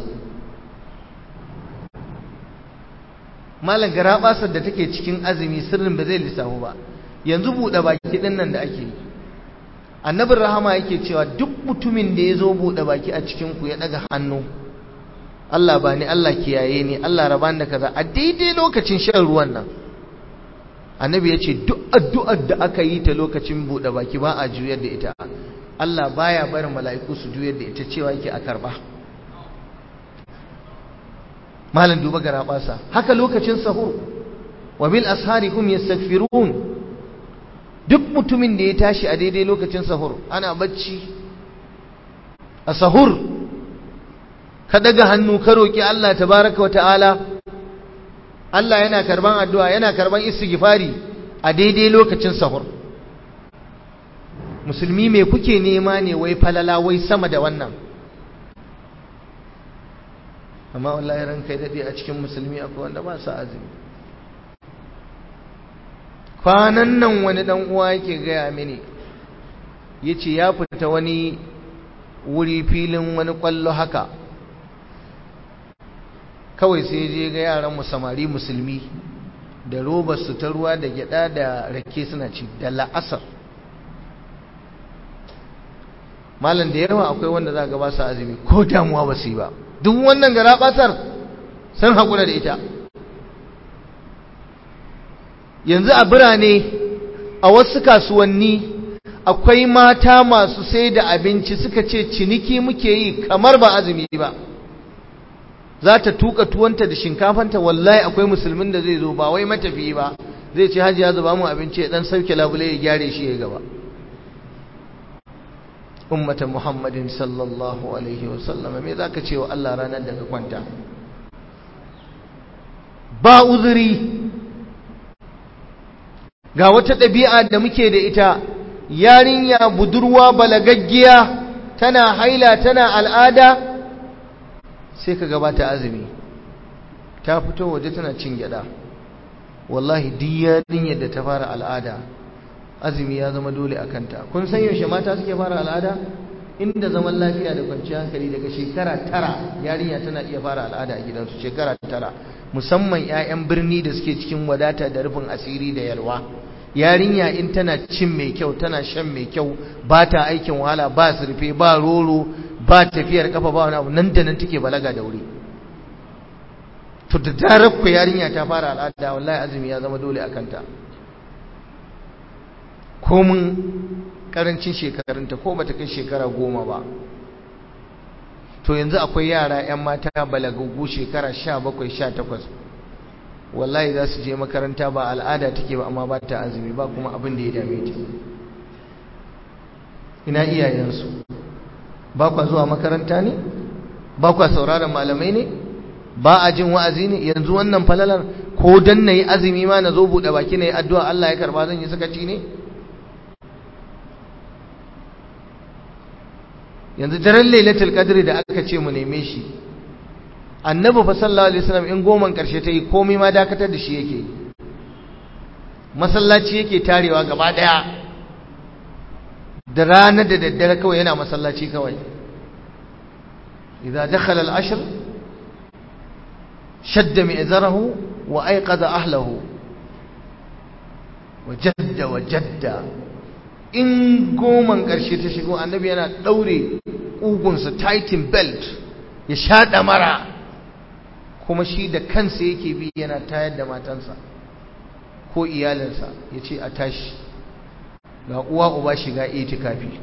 A: malam garabasar da take cikin azumi sirrin ba zai lissafu ba yanzu buɗe baki ɗin nan da ake yi annabin rahama yake cewa duk mutumin da ya zo buɗe baki a cikinku ya ɗaga hannu Allah ba ni Allah kiyaye ni Allah raba da kaza a daidai lokacin shan ruwan nan annabi ya ce duk addu'ar da aka yi ta lokacin buɗe baki ba a juyar da ita Allah baya barin mala'iku su juyar da ita cewa yake a karba malam duba gara basa haka lokacin sahur wa bil ashari hum yastaghfirun duk mutumin da ya tashi a daidai lokacin sahur ana bacci a sahur ka daga hannu ka roki Allah tabaraka wa ta'ala Allah yana karban addu'a yana karban istighfari a daidai lokacin sahur musulmi me kuke nema ne wai falala wai sama da wannan amma wallahi ran kai dade a cikin musulmi akwai wanda ba sa azumi kwanan nan wani dan uwa yake gaya mini yace ya fita wani wuri filin wani kwallo haka kawai sai je ga yaran samari musulmi da robar su ta ruwa da gyada da rake suna ci da la'asar malam da yawa akwai wanda za ga ba su azumi ko damuwa ba su yi ba duk wannan gara basar sun haƙura da ita yanzu a birane a wasu kasuwanni akwai mata masu sai da abinci suka ce ciniki muke yi kamar ba azumi ba za ta tuka tuwanta da shinkafanta wallahi akwai musulmin da zai zo ba wai matafiyi ba zai ce hajji ya zuba mu abinci ya dan sauke labule ya gyare shi ya gaba ummata muhammadin sallallahu alaihi wasallam me zaka ce wa Allah ranar da ka kwanta ba uzuri ga wata ɗabi'a da muke da ita yarinya budurwa balagaggiya tana haila tana al'ada sai ka gabata azumi ta fito waje tana cin gyada wallahi duk yarinyar da ta fara al'ada azumi ya zama dole a kanta kun san yaushe mata suke fara al'ada inda zaman lafiya da kwanciyar hankali daga shekara tara yarinya tana iya fara al'ada a gidansu shekara tara musamman 'ya'yan birni da suke cikin wadata da rufin asiri da yalwa yarinya in tana cin mai kyau tana shan mai kyau ba ta aikin wahala ba surfe ba roro ba tafiyar kafa ba wani abu nan da nan take balaga da wuri to da zarar ku yarinya ta fara al'ada wallahi azumi ya zama dole a kanta komin karancin shekarunta ko bata kai shekara goma ba to yanzu akwai yara 'yan mata balagaggu shekara sha bakwai sha takwas wallahi za su je makaranta ba al'ada take ba amma ba ta azumi ba kuma abin da ya dame ta ina iyayensu ba kwa zuwa makaranta ne ba kwa sauraron malamai ne ba a jin wa'azi ne yanzu wannan falalar ko dan nayi azumi ma na zo buɗe baki na yi addu'a Allah ya karba zan yi sakaci ne yanzu daren lailatul qadri da aka ce mu neme shi annabi fa sallallahu alaihi wasallam in goman karshe ta yi komai ma dakatar da shi yake masallaci yake tarewa gaba daya da rana da daddare kawai yana masallaci kawai idza dakhala al-ashr shadda mi'zarahu wa ayqadha ahlihi wa jadda wa jadda in goman ƙarshe ta shigo annabi yana ɗaure ƙugunsa tightin belt ya shaɗa mara kuma shi da kansa yake bi yana tayar da matansa ko iyalinsa ya ce a tashi ga uwa uba shiga itikafi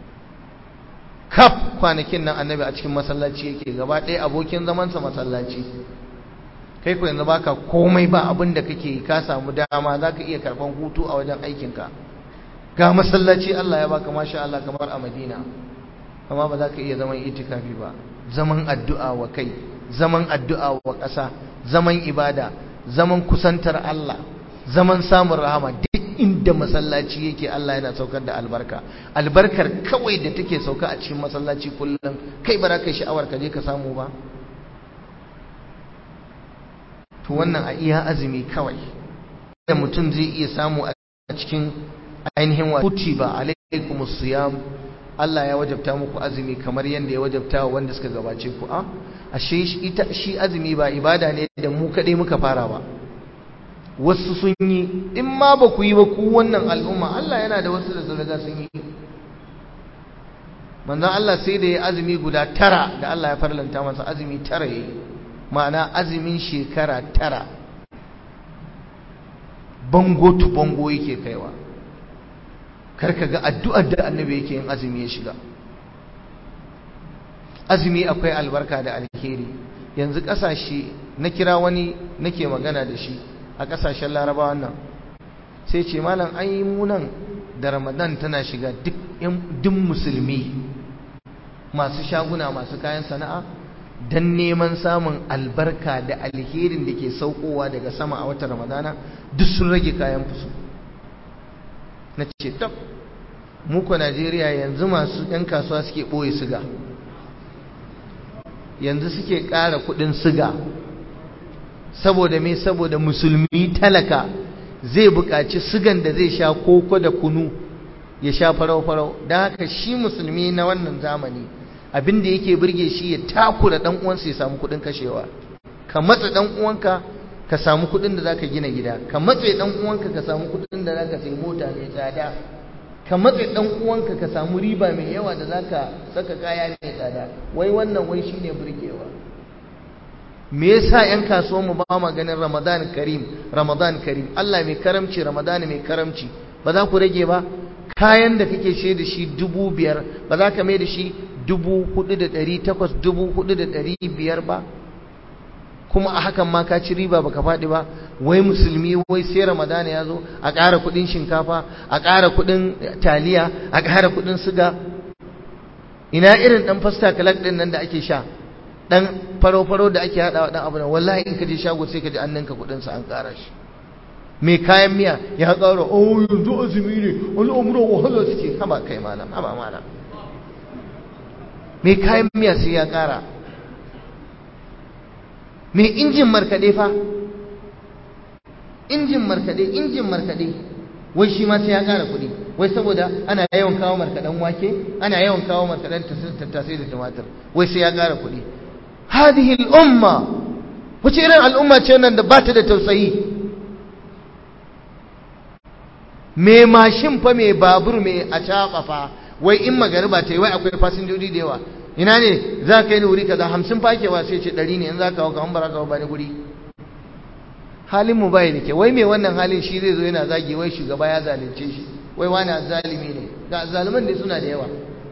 A: kaf kwanakin nan annabi a cikin masallaci yake gaba ɗaya abokin zamansa masallaci kai ku yanzu baka komai ba abin da kake ka samu dama za ka iya karɓan hutu a wajen aikinka ga masallaci Allah ya baka masha Allah kamar a Madina amma ba za ka iya zaman itikafi ba zaman addu'a wa kai zaman addu'a wa ƙasa zaman ibada zaman kusantar Allah zaman samun rahama duk inda masallaci yake Allah yana saukar da albarka albarkar kawai da take sauka a cikin masallaci kullum kai ba za ka yi sha'awar ka je ka samu ba to wannan a iya azumi kawai da mutum zai iya samu a cikin ainihin wa kutiba alaikumus siyam Allah ya wajabta muku azumi kamar yadda ya wajabta wa wanda suka gabace ku a ashe ita shi azumi ba ibada ne da mu kadai muka fara ba wasu sun yi in ma ba ku yi ba ku wannan al'umma Allah yana da wasu da sun riga sun yi manzon Allah sai da ya azumi guda tara da Allah ya farlanta masa azumi tara yayi ma'ana azumin shekara tara bango tu bango yake kaiwa karka ga addu'ar da annabi yake yin azumi ya shiga azumi akwai albarka da alheri yanzu kasashe na kira wani nake magana da shi a kasashen larabawan nan sai ce malam an yi munan da ramadan tana shiga duk musulmi masu shaguna masu kayan sana'a don neman samun albarka da alherin da ke saukowa daga sama a watan ramadana duk sun rage kayan fusu na ce tab muku najeriya yanzu masu 'yan kasuwa suke ɓoye siga yanzu suke ƙara kuɗin siga saboda me saboda musulmi talaka zai buƙaci sigan da zai sha koko da kunu ya sha farau-farau don haka shi musulmi na wannan zamani abin da yake burge shi ya takura dan uwansa ya samu kudin kashewa ka matsa dan uwanka ka samu kudin da zaka gina gida ka matsa dan uwanka ka samu kudin da zaka sai mota mai tsada ka matsa dan uwanka ka samu riba mai yawa da zaka saka kaya mai tsada wai wannan wai shine burgewa me yasa yan kasuwan mu ba ma ganin Ramadan Karim Ramadan Karim Allah mai karamci Ramadan mai karamci ba za ku rage ba kayan da kake ce da shi dubu biyar ba za ka mai da shi dubu hudu da ɗari takwas dubu hudu da ɗari biyar ba kuma a hakan ma ka ci riba baka faɗi ba wai musulmi wai sai ramadana ya zo a ƙara kuɗin shinkafa a ƙara kuɗin taliya a ƙara kuɗin siga ina irin ɗan fasta kalak ɗin nan da ake sha ɗan faro-faro da ake haɗawa ɗan abu nan wallahi in ka je shago sai ka ji an ninka kuɗinsa an ƙara shi mai kayan miya ya ƙara oh yanzu azumi ne al'amuran wahala suke haba kai malam haba malam mai kayan miya sai ya ƙara mai injin markaɗe fa injin markaɗe injin markaɗe wai shi ma sai ya ƙara kuɗi wai saboda ana yawan kawo markaɗen wake ana yawan kawo markaɗen tattasai da tumatir wai sai ya ƙara kuɗi hadihi al'umma wace irin al'umma ce nan da ba ta da tausayi mai mashin fa mai babur mai a fa wai in magariba ta yi wai akwai fasinjoji da yawa ina ne za ka yi wuri kaza hamsin fakewa sai ce ɗari ne in za ka hau kamar bara ka ba ni guri halin mu bai da ke wai mai wannan halin shi zai zo yana zagi wai shugaba ya zalunce shi wai wani zalimi ne ga zaluman ne suna da yawa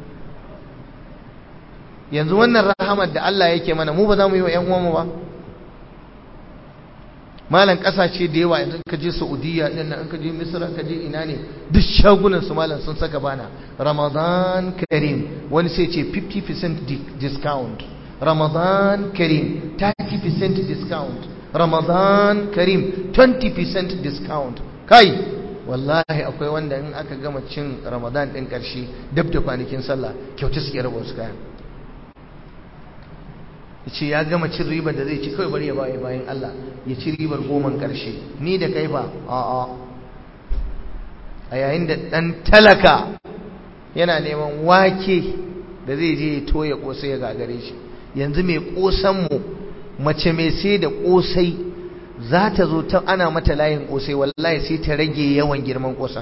A: yanzu wannan rahamar da Allah yake mana mu ba za mu yi wa ƴan uwanmu ba malam kasashe da yawa yanzu ka je Saudiya din nan ka je Misra ka je ina ne duk shagunan su malam sun saka bana Ramadan Karim wani sai ce 50% discount Ramadan Karim 30% discount Ramadan Karim 20% discount kai wallahi akwai wanda in aka gama cin Ramadan din karshe dab da kwanakin sallah kyauta suke raba wasu kayan ce ya gama cin ribar da zai ci kawai bari ya baye bayan Allah ya ci ribar goman karshe ni da kai ba a'a a yayin da dan talaka yana neman wake da zai je ya toya kosai ya gagare shi yanzu mai kosan mu mace mai sai da kosai za ta zo ta ana mata layin kosai wallahi sai ta rage yawan girman kosan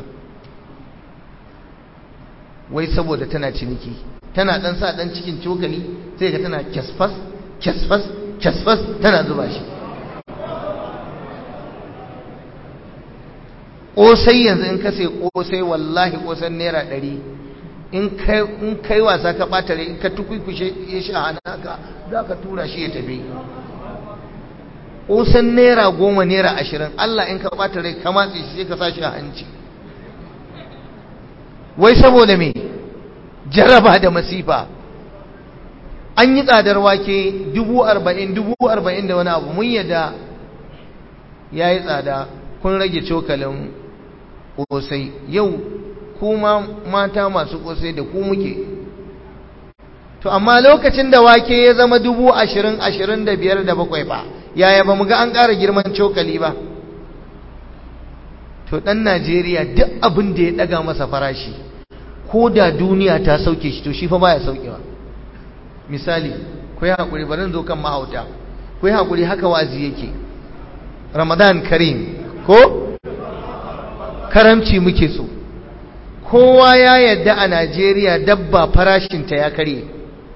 A: wai saboda tana ciniki tana dan sa dan cikin cokali sai ga tana kyasfas kyasfas kyasfas tana zuba shi ƙosai yanzu in ka sai ƙosai wallahi ƙosan naira ɗari in kai wasa ka ɓata rai in ka tukwikwishe ya sha hannaka za ka tura shi ya tafi ƙosan naira goma naira ashirin Allah in ka ɓata rai ka matse shi sai ka sa shi a hanci wai saboda me jaraba da masifa an yi tsadar wake dubu arba'in dubu arba'in da wani abu mun yadda ya yi tsada kun rage cokalin ƙosai yau kuma mata masu ƙosai da ku muke to amma lokacin da wake ya zama dubu ashirin ashirin da biyar da bakwai ba yaya ba mu ga an ƙara girman cokali ba to ɗan najeriya duk abin da ya ɗaga masa farashi ko da duniya ta sauke shi to shi fa baya saukewa misali ku yi haƙuri bari zo kan mahauta ku yi haƙuri haka wazi yake ramadan karim ko karamci muke so kowa ya yadda a najeriya dabba farashinta ya karye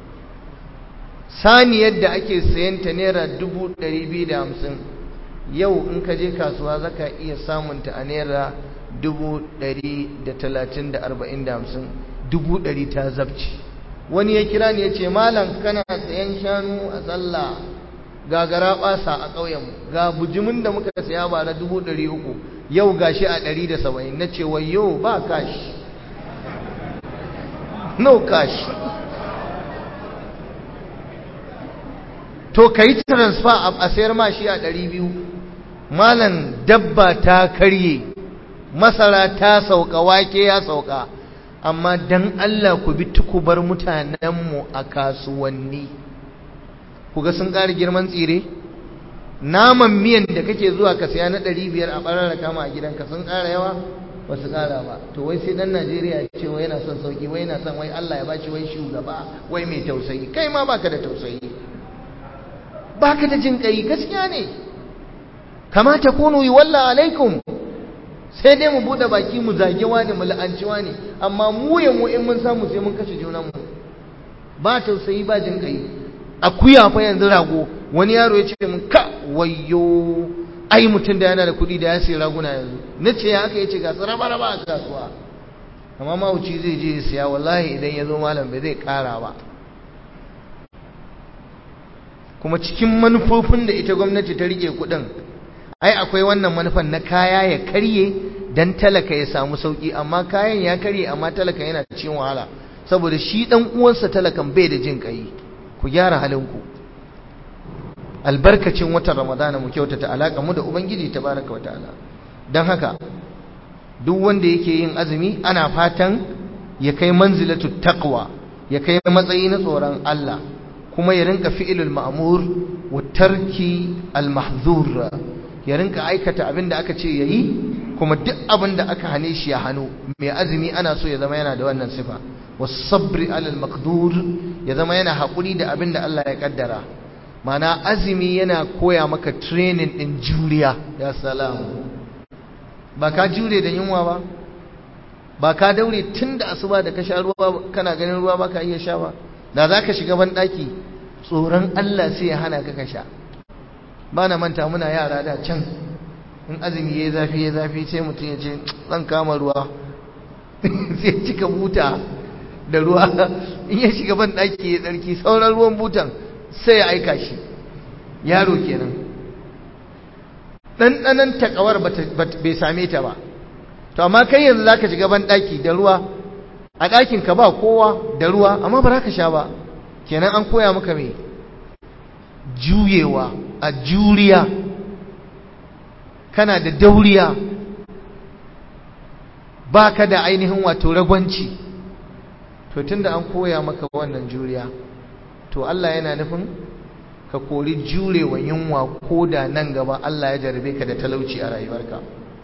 A: sani yadda ake sayanta naira dubu ɗari biyu da hamsin yau in ka je kasuwa zaka iya samunta a naira dubu ɗari da talatin da arba'in da hamsin dubu ɗari ta zabci wani ya kira ni ya ce malam kana sayan shanu a sallah gagara ɓasa a ƙauyenmu ga bujimin da muka saya ba na dubu ɗari uku yau gashi a ɗari da saba'in na ce wayo ba kashi no cash to ka yi transfer a sayar ma shi a ɗari biyu malan dabba ta karye masara ta sauka wake ya sauka amma dan Allah ku bi tukubar mutanenmu a kasuwanni ku ga sun ƙara girman tsire naman miyan da kake zuwa ka saya na ɗari biyar a ɓarar kama a gidanka sun ƙara yawa ba su ƙara ba to wai sai ɗan najeriya ce wai yana son sauki wai yana son wai allah ya ba shi wai shugaba wai mai tausayi kai ma baka da tausayi baka da jin ƙai gaskiya ne kamata kunu yi walla alaikum sai dai mu buɗe baki mu zage wani mu la'anci wani amma mu ya mu in mun samu sai mun kashe junanmu ba tausayi ba jin ƙai akuya fa yanzu rago wani yaro ya ce min ka wayo ai mutum da yana da kuɗi da ya sayi raguna yanzu na ce ya aka yace ga su raba raba a kasuwa amma mawuci zai je ya siya wallahi idan ya zo malam bai zai ƙara ba kuma cikin manufofin da ita gwamnati ta rike kuɗin ai akwai wannan manufan na kaya ya karye dan talaka ya samu sauki amma kayan ya karye amma talaka yana cikin wahala saboda shi dan uwansa talakan bai da jin kai ku gyara halinku albarkacin watan ramadana mu kyautata alaka mu da ubangiji tabaraka wa ta'ala dan haka duk wanda yake yin azumi ana fatan ya kai manzilatu taqwa ya kai matsayi na tsoron Allah kuma ya rinka fi'ilul ma'mur wa tarki al mahzur ya rinka aikata abin da aka ce yayi kuma duk abin da aka hane shi ya hano mai azumi ana so ya zama yana da wannan sifa was-sabri alal maqdur ya zama yana hakuri da abin da Allah ya kaddara mana azumi yana koya maka training din juriya ya salamu ba ka jure da yunwa ba ba ka daure tun da asuba da ka sha ruwa kana ganin ruwa ba ka iya sha ba da za ka shiga ban ɗaki tsoron Allah sai ya hana ka ka sha ba na manta muna yara da can in azumi ya zafi ya zafi sai mutum ya ce zan kama ruwa sai cika buta da ruwa in ya shiga ban ɗaki ya tsarki sauran ruwan butan sai ya aika shi yaro kenan ɗanɗanan takawar bai same ta ba to amma kai yanzu za ka shiga ban ɗaki da ruwa a ɗakin ka ba kowa da ruwa amma ba za ka sha ba kenan an koya maka mai juyewa a juriya kana da dauriya ba ka da ainihin wato ragwanci to tunda an koya maka wannan juriya to Allah yana nufin ka kori jurewa yunwa ko da nan gaba Allah ya jarabe ka da talauci a rayuwarka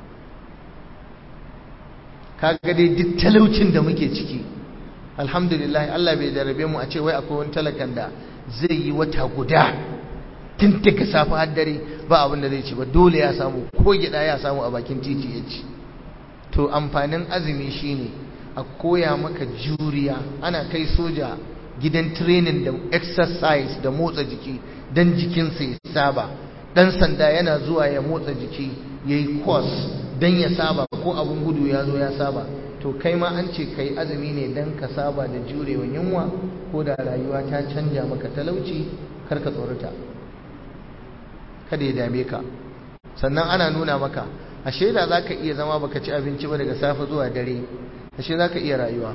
A: kaga dai duk talaucin da muke ciki alhamdulillah Allah bai jarabe mu a ce wai akwai wani talakan da zai yi wata guda tun daga safe har dare ba abin da zai ci ba dole ya samu ko gida ya samu a bakin titi ya ci to amfanin azumi shine a koya maka juriya ana kai soja gidan training da exercise da motsa jiki dan jikinsa ya saba dan sanda yana zuwa ya motsa jiki yayi course dan ya saba ko abun gudu ya zo ya saba to kai ma an ce kai azumi ne dan ka saba da jurewa yunwa ko da rayuwa ta canja maka talauci kar ka tsorata kada ya dame ka sannan ana nuna maka ashe da zaka iya zama baka ci abinci ba daga safe zuwa dare ashe zaka iya rayuwa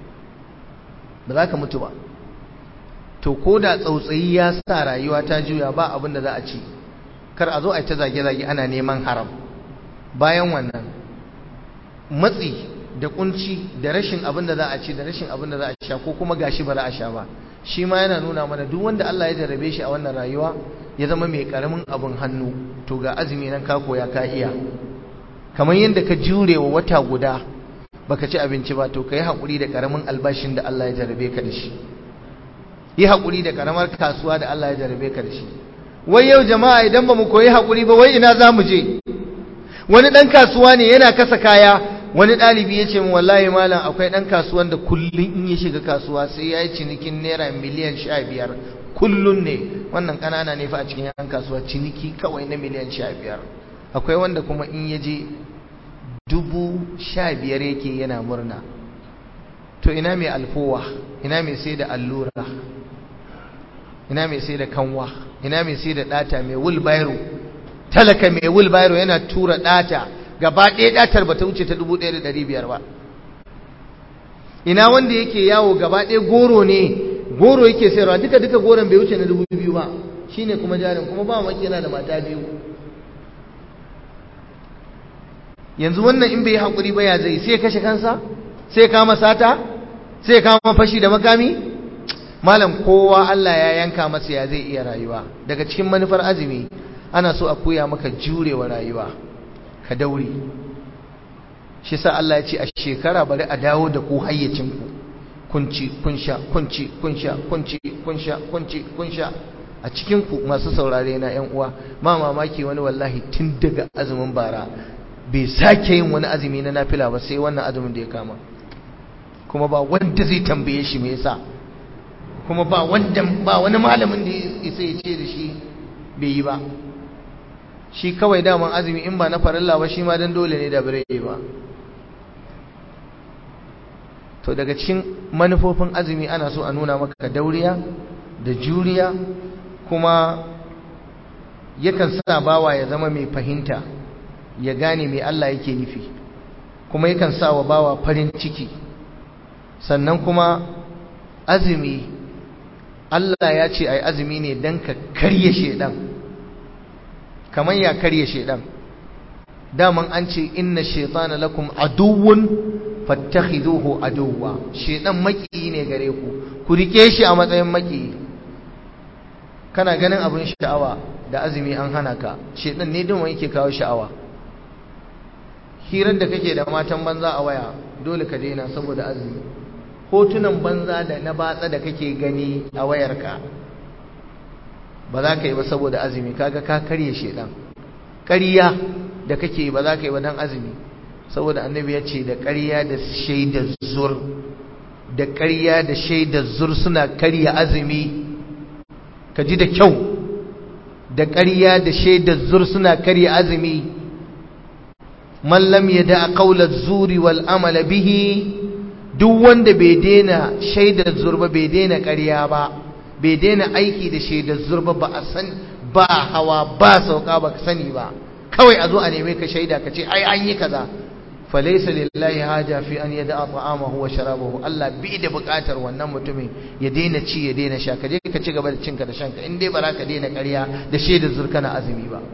A: ba za ka mutu ba to ko da tsautsayi ya sa rayuwa ta juya ba abin da za a ci kar a zo a ta zage-zage ana neman haram bayan wannan matsi da kunci da rashin abin da za a ci da rashin abin da za a sha ko kuma gashi ba za a sha ba shi ma yana nuna mana duk wanda Allah ya jarrabe shi a wannan rayuwa ya zama mai karamin abin hannu to ga azumi nan ka koya ka iya kamar yadda ka jure wa wata guda baka ci abinci ba to ka yi haƙuri da karamin albashin da Allah ya jarrabe ka da shi yi haƙuri da karamar kasuwa da Allah ya jarrabe ka da shi wai yau jama'a idan ba mu koyi haƙuri ba wai ina za mu je wani ɗan kasuwa ne yana kasa kaya wani ɗalibi ya ce wallahi malam akwai ɗan kasuwan da kullum in ya shiga kasuwa sai ya yi cinikin naira miliyan sha biyar kullum ne wannan ƙanana ne fa a cikin yan kasuwa ciniki kawai na miliyan sha biyar akwai wanda kuma in ya je dubu sha biyar yake yana murna to ina mai alfowa ina mai sai da allura ina mai sai da kanwa ina mai sai da ɗata mai wulbairo talaka mai wulbairo yana tura ɗata gaba ɗaya ɗatar ba ta wuce ta dubu ɗaya da ɗari biyar ba ina wanda yake yawo gaba ɗaya goro ne goro yake sayarwa duka duka goron bai wuce na dubu biyu ba shine kuma jarin kuma ba maki yana da mata biyu yanzu wannan in bai yi haƙuri ba ya zai sai kashe kansa sai kama sata sai kama fashi da makami malam kowa Allah ya yanka masa ya zai iya rayuwa daga cikin manufar azumi ana so a koya maka jurewa rayuwa ka daure shi sa Allah ya ce a shekara bari a dawo da ku hayyacinku kunci kunsha kunci kunsha kunci kunsha kunci kunsha a cikin ku masu saurare na ƴan uwa ma mamaki wani wallahi tun daga azumin bara bai sake yin wani azumi na nafila ba sai wannan azumin da ya kama kuma ba wanda zai tambaye shi me yasa kuma ba wanda ba wani malamin da isa ya ce da shi bai yi ba shi kawai daman azumi in ba na farilla ba shi ma dan dole ne da bare ba to daga cikin manufofin azumi ana so a nuna maka dauriya da juriya kuma yakan sa bawa ya zama mai fahimta ya gane mai Allah yake nufi kuma yakan sa wa bawa farin ciki sannan kuma azumi Allah ya ce ai azumi ne dan ka karye shedan kamar ya karye shedan daman an ce inna shaytana lakum aduwwun fattakhiduhu aduwwa shedan maki ne gare ku ku rike shi a matsayin maki kana ganin abin sha'awa da azumi an hana ka shedan ne dama yake kawo sha'awa hirar da kake da matan banza a waya dole ka daina saboda azumi hotunan banza da na batsa da kake gani a wayarka ba za ka yi ba saboda azumi kaga ka karye shedan ƙarya da kake ba za ka yi ba dan azumi saboda annabi ya ce da ƙarya da shaidar zur da ƙarya da shaidar zur suna karya azumi ka ji da kyau da ƙarya da shaidar zur suna karya azumi man lam yada qawla zuri wal amala bihi duk wanda bai daina shaidar zur ba bai daina ƙarya ba bai daina aiki da shaidar zur ba ba a san ba hawa ba sauka ba ka sani ba kawai a zo a neme ka shaida ka ce ai an yi kaza falaisa lillahi haja fi an yada ta'amahu wa sharabahu Allah bi da bukatar wannan mutumin ya daina ci ya daina sha ka je ka ci gaba da cinka da shanka in dai ba za ka daina ƙarya da shaidar zurkana azumi ba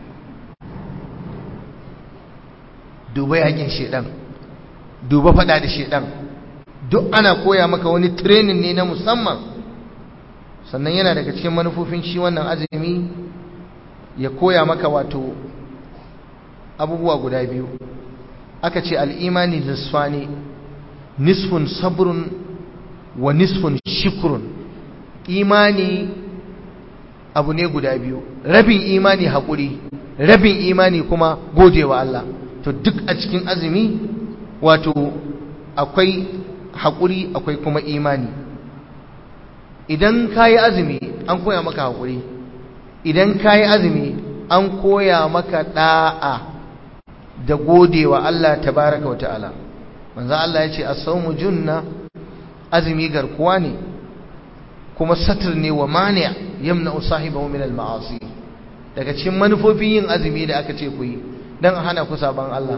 A: duba yakin shedan duba fada da shedan duk ana koya maka wani training ne na musamman sannan yana daga cikin manufofin shi wannan azumi ya koya maka wato abubuwa guda biyu aka ce al'imani nisfani nisfun sabrun wa nisfun shikrun imani abu ne guda biyu rabin imani haƙuri rabin imani kuma godewa Allah to duk a cikin azumi wato akwai haƙuri akwai kuma imani idan ka yi azumi an koya maka haƙuri idan ka yi azumi an koya maka ɗa'a da godewa Allah tabaraka wa ta'ala manzo Allah ya ce as-sawmu junna azumi garkuwa ne kuma satr ne wa mani' yamna sahibahu min al-ma'asi daga cikin manufofin yin azumi da aka ce ku yi dan hana ku saban Allah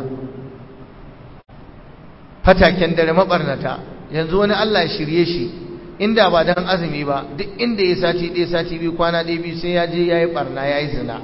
A: fataken dare mabarnata yanzu wani Allah ya shirye shi inda ba dan azumi ba duk inda ya sati ɗaya sati biyu kwana ɗaya biyu sai ya je yayi barna yayi zina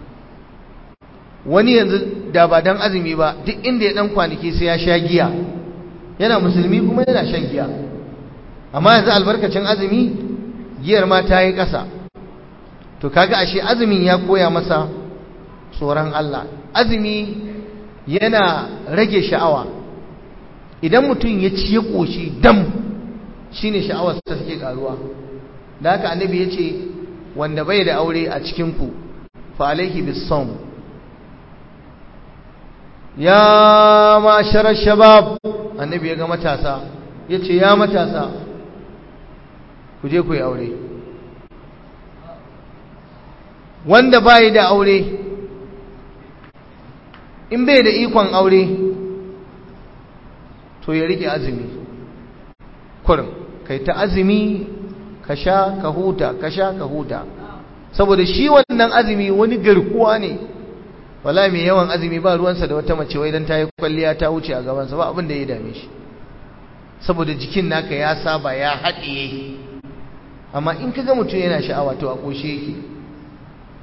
A: wani yanzu da ba dan azumi ba duk inda ya dan kwanaki sai ya sha giya yana musulmi kuma yana shan giya amma yanzu albarkacin azumi giyar ma ta yi ƙasa to kaga ashe azumin ya koya masa tsoron Allah azumi yana rage sha'awa idan mutum ya ci ya ƙoshi dam shine sha'awar ta take karuwa da haka annabi ya ce wanda bai da aure a cikinku fa alaihi bis ya mashara shabab annabi ya ga matasa ya ce ya matasa ku je ku yi aure wanda bai da aure in bai da ikon aure to ya rike azumi kurin kai ta azumi ka sha ka huta ka sha ka huta saboda shi wannan azumi wani garkuwa ne wala mai yawan azumi ba ruwansa da wata mace wai dan ta yi kwalliya ta wuce a gabansa ba abin da ya dame shi saboda jikin naka ya saba ya haɗiye amma in ka ga mutum yana sha'awa to a ƙoshe yake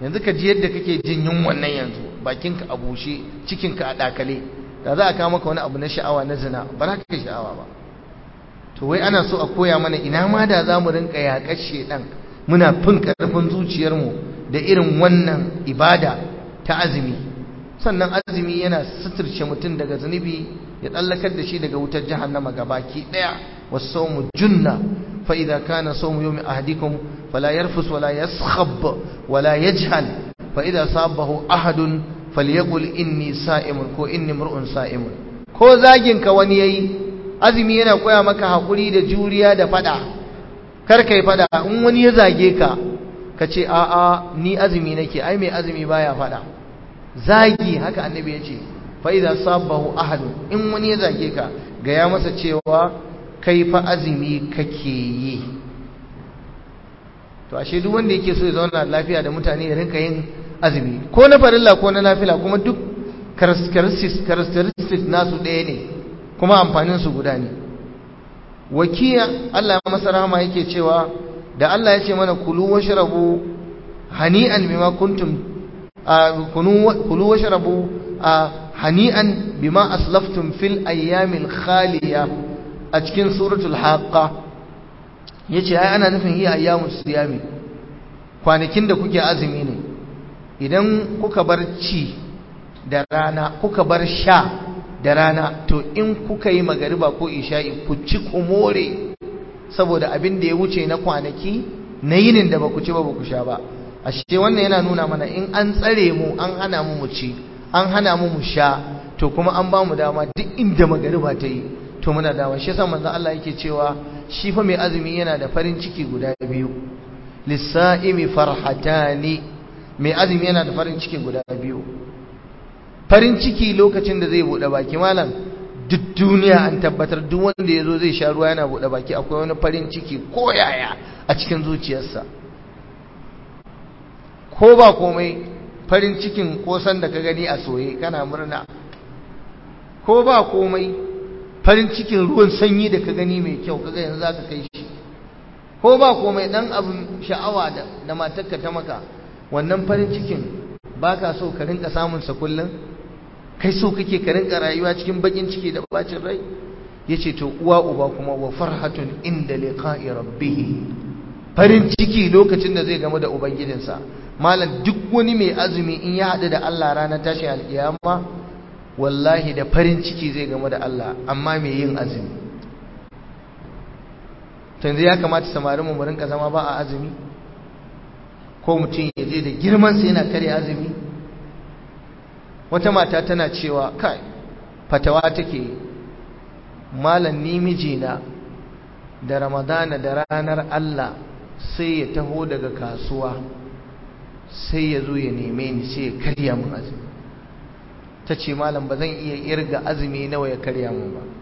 A: yanzu ka ji yadda kake jin yunwan nan yanzu bakinka a bushe cikinka a dakale da za a kawo maka wani abu na sha'awa na zina ba za ka kai sha'awa ba to wai ana so a koya mana ina ma da za mu rinka yaƙar shedan muna fin ƙarfin zuciyarmu da irin wannan ibada ta azumi sannan azumi yana suturce mutum daga zunubi ya tsallakar da shi daga wutar jahannama gabaki daya wasawmu junna fa idza kana sawmu yawmi ahadikum fala yarfus wala yaskhab wala yajhal fa idza sabahu ahadun falyaqul inni sa'imun ko inni mar'un sa'imun ko zagin ka wani yayi azumi yana koya maka hakuri da juriya da fada kar kai fada in wani ya zage ka ka ce a'a ni azumi nake ai mai azumi baya fada zagi haka annabi ya ce fa'iza sabahu ahadu in wani ya zage ka ga ya masa cewa kai fa azumi kake yi to ashe duk wanda yake so ya zauna lafiya da mutane ya rinka yin azumi ko na farilla ko na nafila kuma duk characteristics nasu ɗaya ne kuma amfanin su guda ne wakiya Allah ya masa rahama yake cewa da Allah ya ce mana kulu washrabu hani'an bima kuntum kulu washrabu hani'an bima aslaftum fil ayyamil khaliya a cikin suratul haqqa yace ai ana nufin iya ayyamus siyami kwanakin da kuke azumi ne idan kuka bar ci da rana kuka bar sha da rana to in kuka yi magariba ko isha'i ku ci ku more saboda abin da ya wuce na kwanaki na yinin da ba ku ci ba ba ku sha ba ashe wannan yana nuna mana in an tsare mu an hana mu mu ci an hana mu mu sha to kuma an ba mu dama duk inda magariba ta yi to muna dama shi yasa manzo Allah yake cewa shi fa mai azumi yana da farin ciki guda biyu lisaimi farhatani mai azumi yana da farin ciki guda biyu farin ciki lokacin da zai bude baki malam duk duniya an tabbatar duk wanda yazo zai sha ruwa yana bude baki akwai wani farin ciki ko yaya a cikin zuciyarsa ko ba komai farin cikin kosan da ka gani a soye kana murna ko ba komai farin cikin ruwan sanyi da ka gani mai kyau kaga yanzu zaka kai shi ko ba komai dan abin sha'awa da da matarka ta maka wannan farin cikin baka so ka rinka samun sa kullun kai so kake ka rinka rayuwa cikin bakin ciki da bacin rai yace to uwa uba kuma wa farhatun inda liqa'i rabbih farin ciki lokacin da zai gamu da ubangijinsa malam duk wani mai azumi in ya haɗu da Allah ranar tashin alkiyama wallahi da farin ciki zai gamu da Allah amma mai yin azumi yanzu ya kamata samarin mu rinka zama ba a azumi ko mutum ya je da girman sa yana kare azumi wata mata tana cewa kai fatawa take malam ni mijina da ramadana da ranar Allah sai ya taho daga kasuwa sai ya zo ya neme ni sai ya karya mun azumi ta ce malam ba zan iya irga azumi nawa ya karya mun ba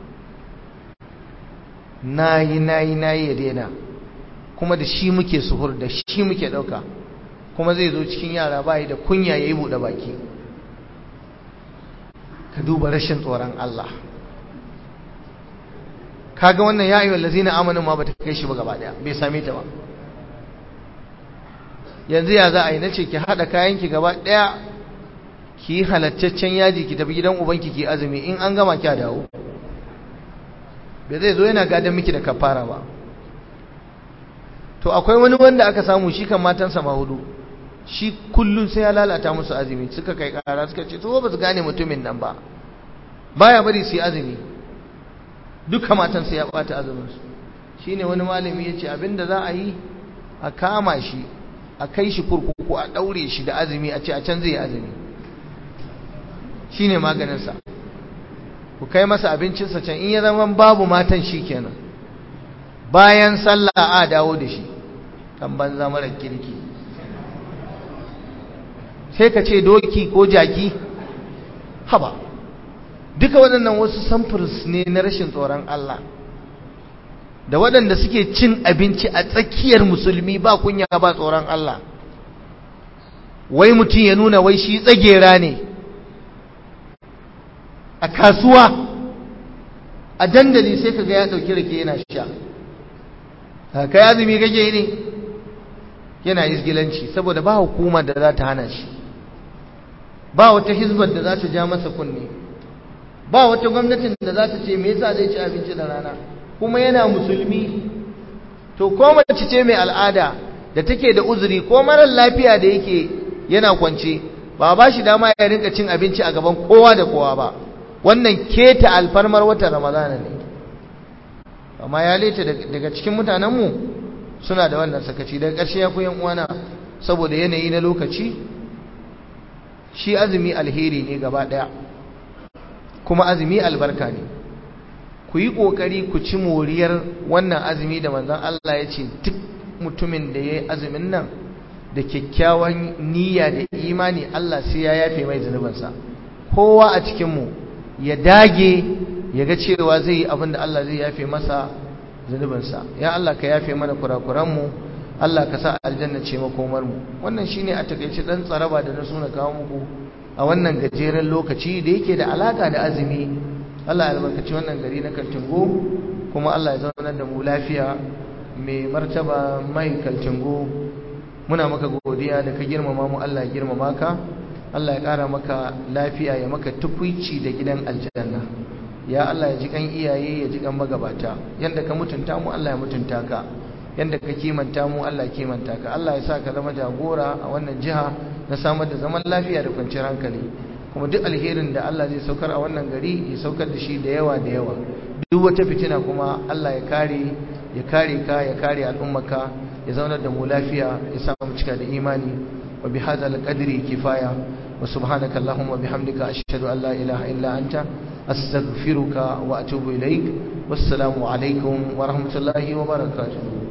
A: nayi nayi nayi ya daina kuma da shi muke suhur da shi muke ɗauka kuma zai zo cikin yara bayi da kunya ya yi buɗe baki ka duba rashin tsoron Allah kaga wannan ya ayyuhal ladzina amanu ma bata kai shi ba gaba daya bai same ta ba yanzu ya za a yi nace ki hada kayan ki gaba daya ki halattaccen yaji ki tafi gidan ubanki ki azumi in an gama ki dawo bai zai zo yana gadan miki da kafara ba to akwai wani wanda aka samu shi kan matansa ma hudu shi kullun sai ya lalata musu azumi suka kai kara suka ce to ba su gane mutumin nan ba baya bari su yi azumi duka matan sai ya bata azumin su shine wani malami yace abinda za a yi a kama shi a kai shi kurkuku a daure shi da azumi a ce a can zai yi azumi shine maganin sa ku kai masa abincinsa can in ya zama babu matan shi kenan bayan sallah a dawo da shi kan banza mara kirki sai ka ce doki ko jaki haba duka waɗannan wasu samfurs ne na rashin tsoron Allah da waɗanda suke cin abinci a tsakiyar musulmi ba kunya ba tsoron Allah wai mutum ya nuna wai shi tsagera ne a kasuwa a dandali sai kaga ya dauki rake yana sha kai azumi kake ne yana isgilanci saboda ba hukumar da za ta hana shi ba wata hizbar da za ta ja masa kunne ba wata gwamnatin da za ta ce me yasa zai ci abinci da rana kuma yana musulmi to ko mace ce mai al'ada da take da uzuri ko marar lafiya da yake yana kwance ba ba shi dama ya rinka cin abinci a gaban kowa da kowa ba wannan keta alfarmar watan ramadana ne amma ya leta daga cikin mutanenmu suna da wannan sakaci daga ƙarshe ya koyan uwana saboda yanayi na lokaci shi azumi alheri ne gaba ɗaya kuma azumi albarka ne ku yi ƙoƙari ku ci moriyar wannan azumi da manzon Allah ya ce duk mutumin da ya yi azumin nan da kyakkyawan niyya da imani Allah sai ya yafe mai zunubansa kowa a cikinmu ya dage ya ga cewa zai yi abin da Allah zai yafe masa zunubinsa ya Allah ka yafe mana kurakuranmu Allah ka sa aljanna ce makomarmu wannan shine a takaice dan tsaraba da na suna kawo muku a wannan gajeren lokaci da yake da alaka da azumi Allah ya albarkaci wannan gari na Kaltingo kuma Allah ya zaunar da mu lafiya mai martaba mai Kaltingo muna maka godiya da ka girmama mu Allah ya girmama ka Allah ya ƙara maka lafiya ya maka tukwici da gidan aljanna ya Allah ya ji kan iyaye ya ji kan magabata yanda ka mutunta mu Allah ya mutunta ka yanda ka kimanta mu Allah ya kimanta ka Allah ya sa ka zama jagora a wannan jiha na samar da zaman lafiya da kwanciyar hankali kuma duk alherin da Allah zai saukar a wannan gari ya saukar da shi da yawa da yawa duk wata fitina kuma Allah ya kare ya kare ka ya kare al'ummarka ya zaunar da mu lafiya ya sa mu cika da imani وبهذا القدر كفاية وسبحانك اللهم وبحمدك أشهد أن لا إله إلا أنت أستغفرك وأتوب إليك والسلام عليكم ورحمة الله وبركاته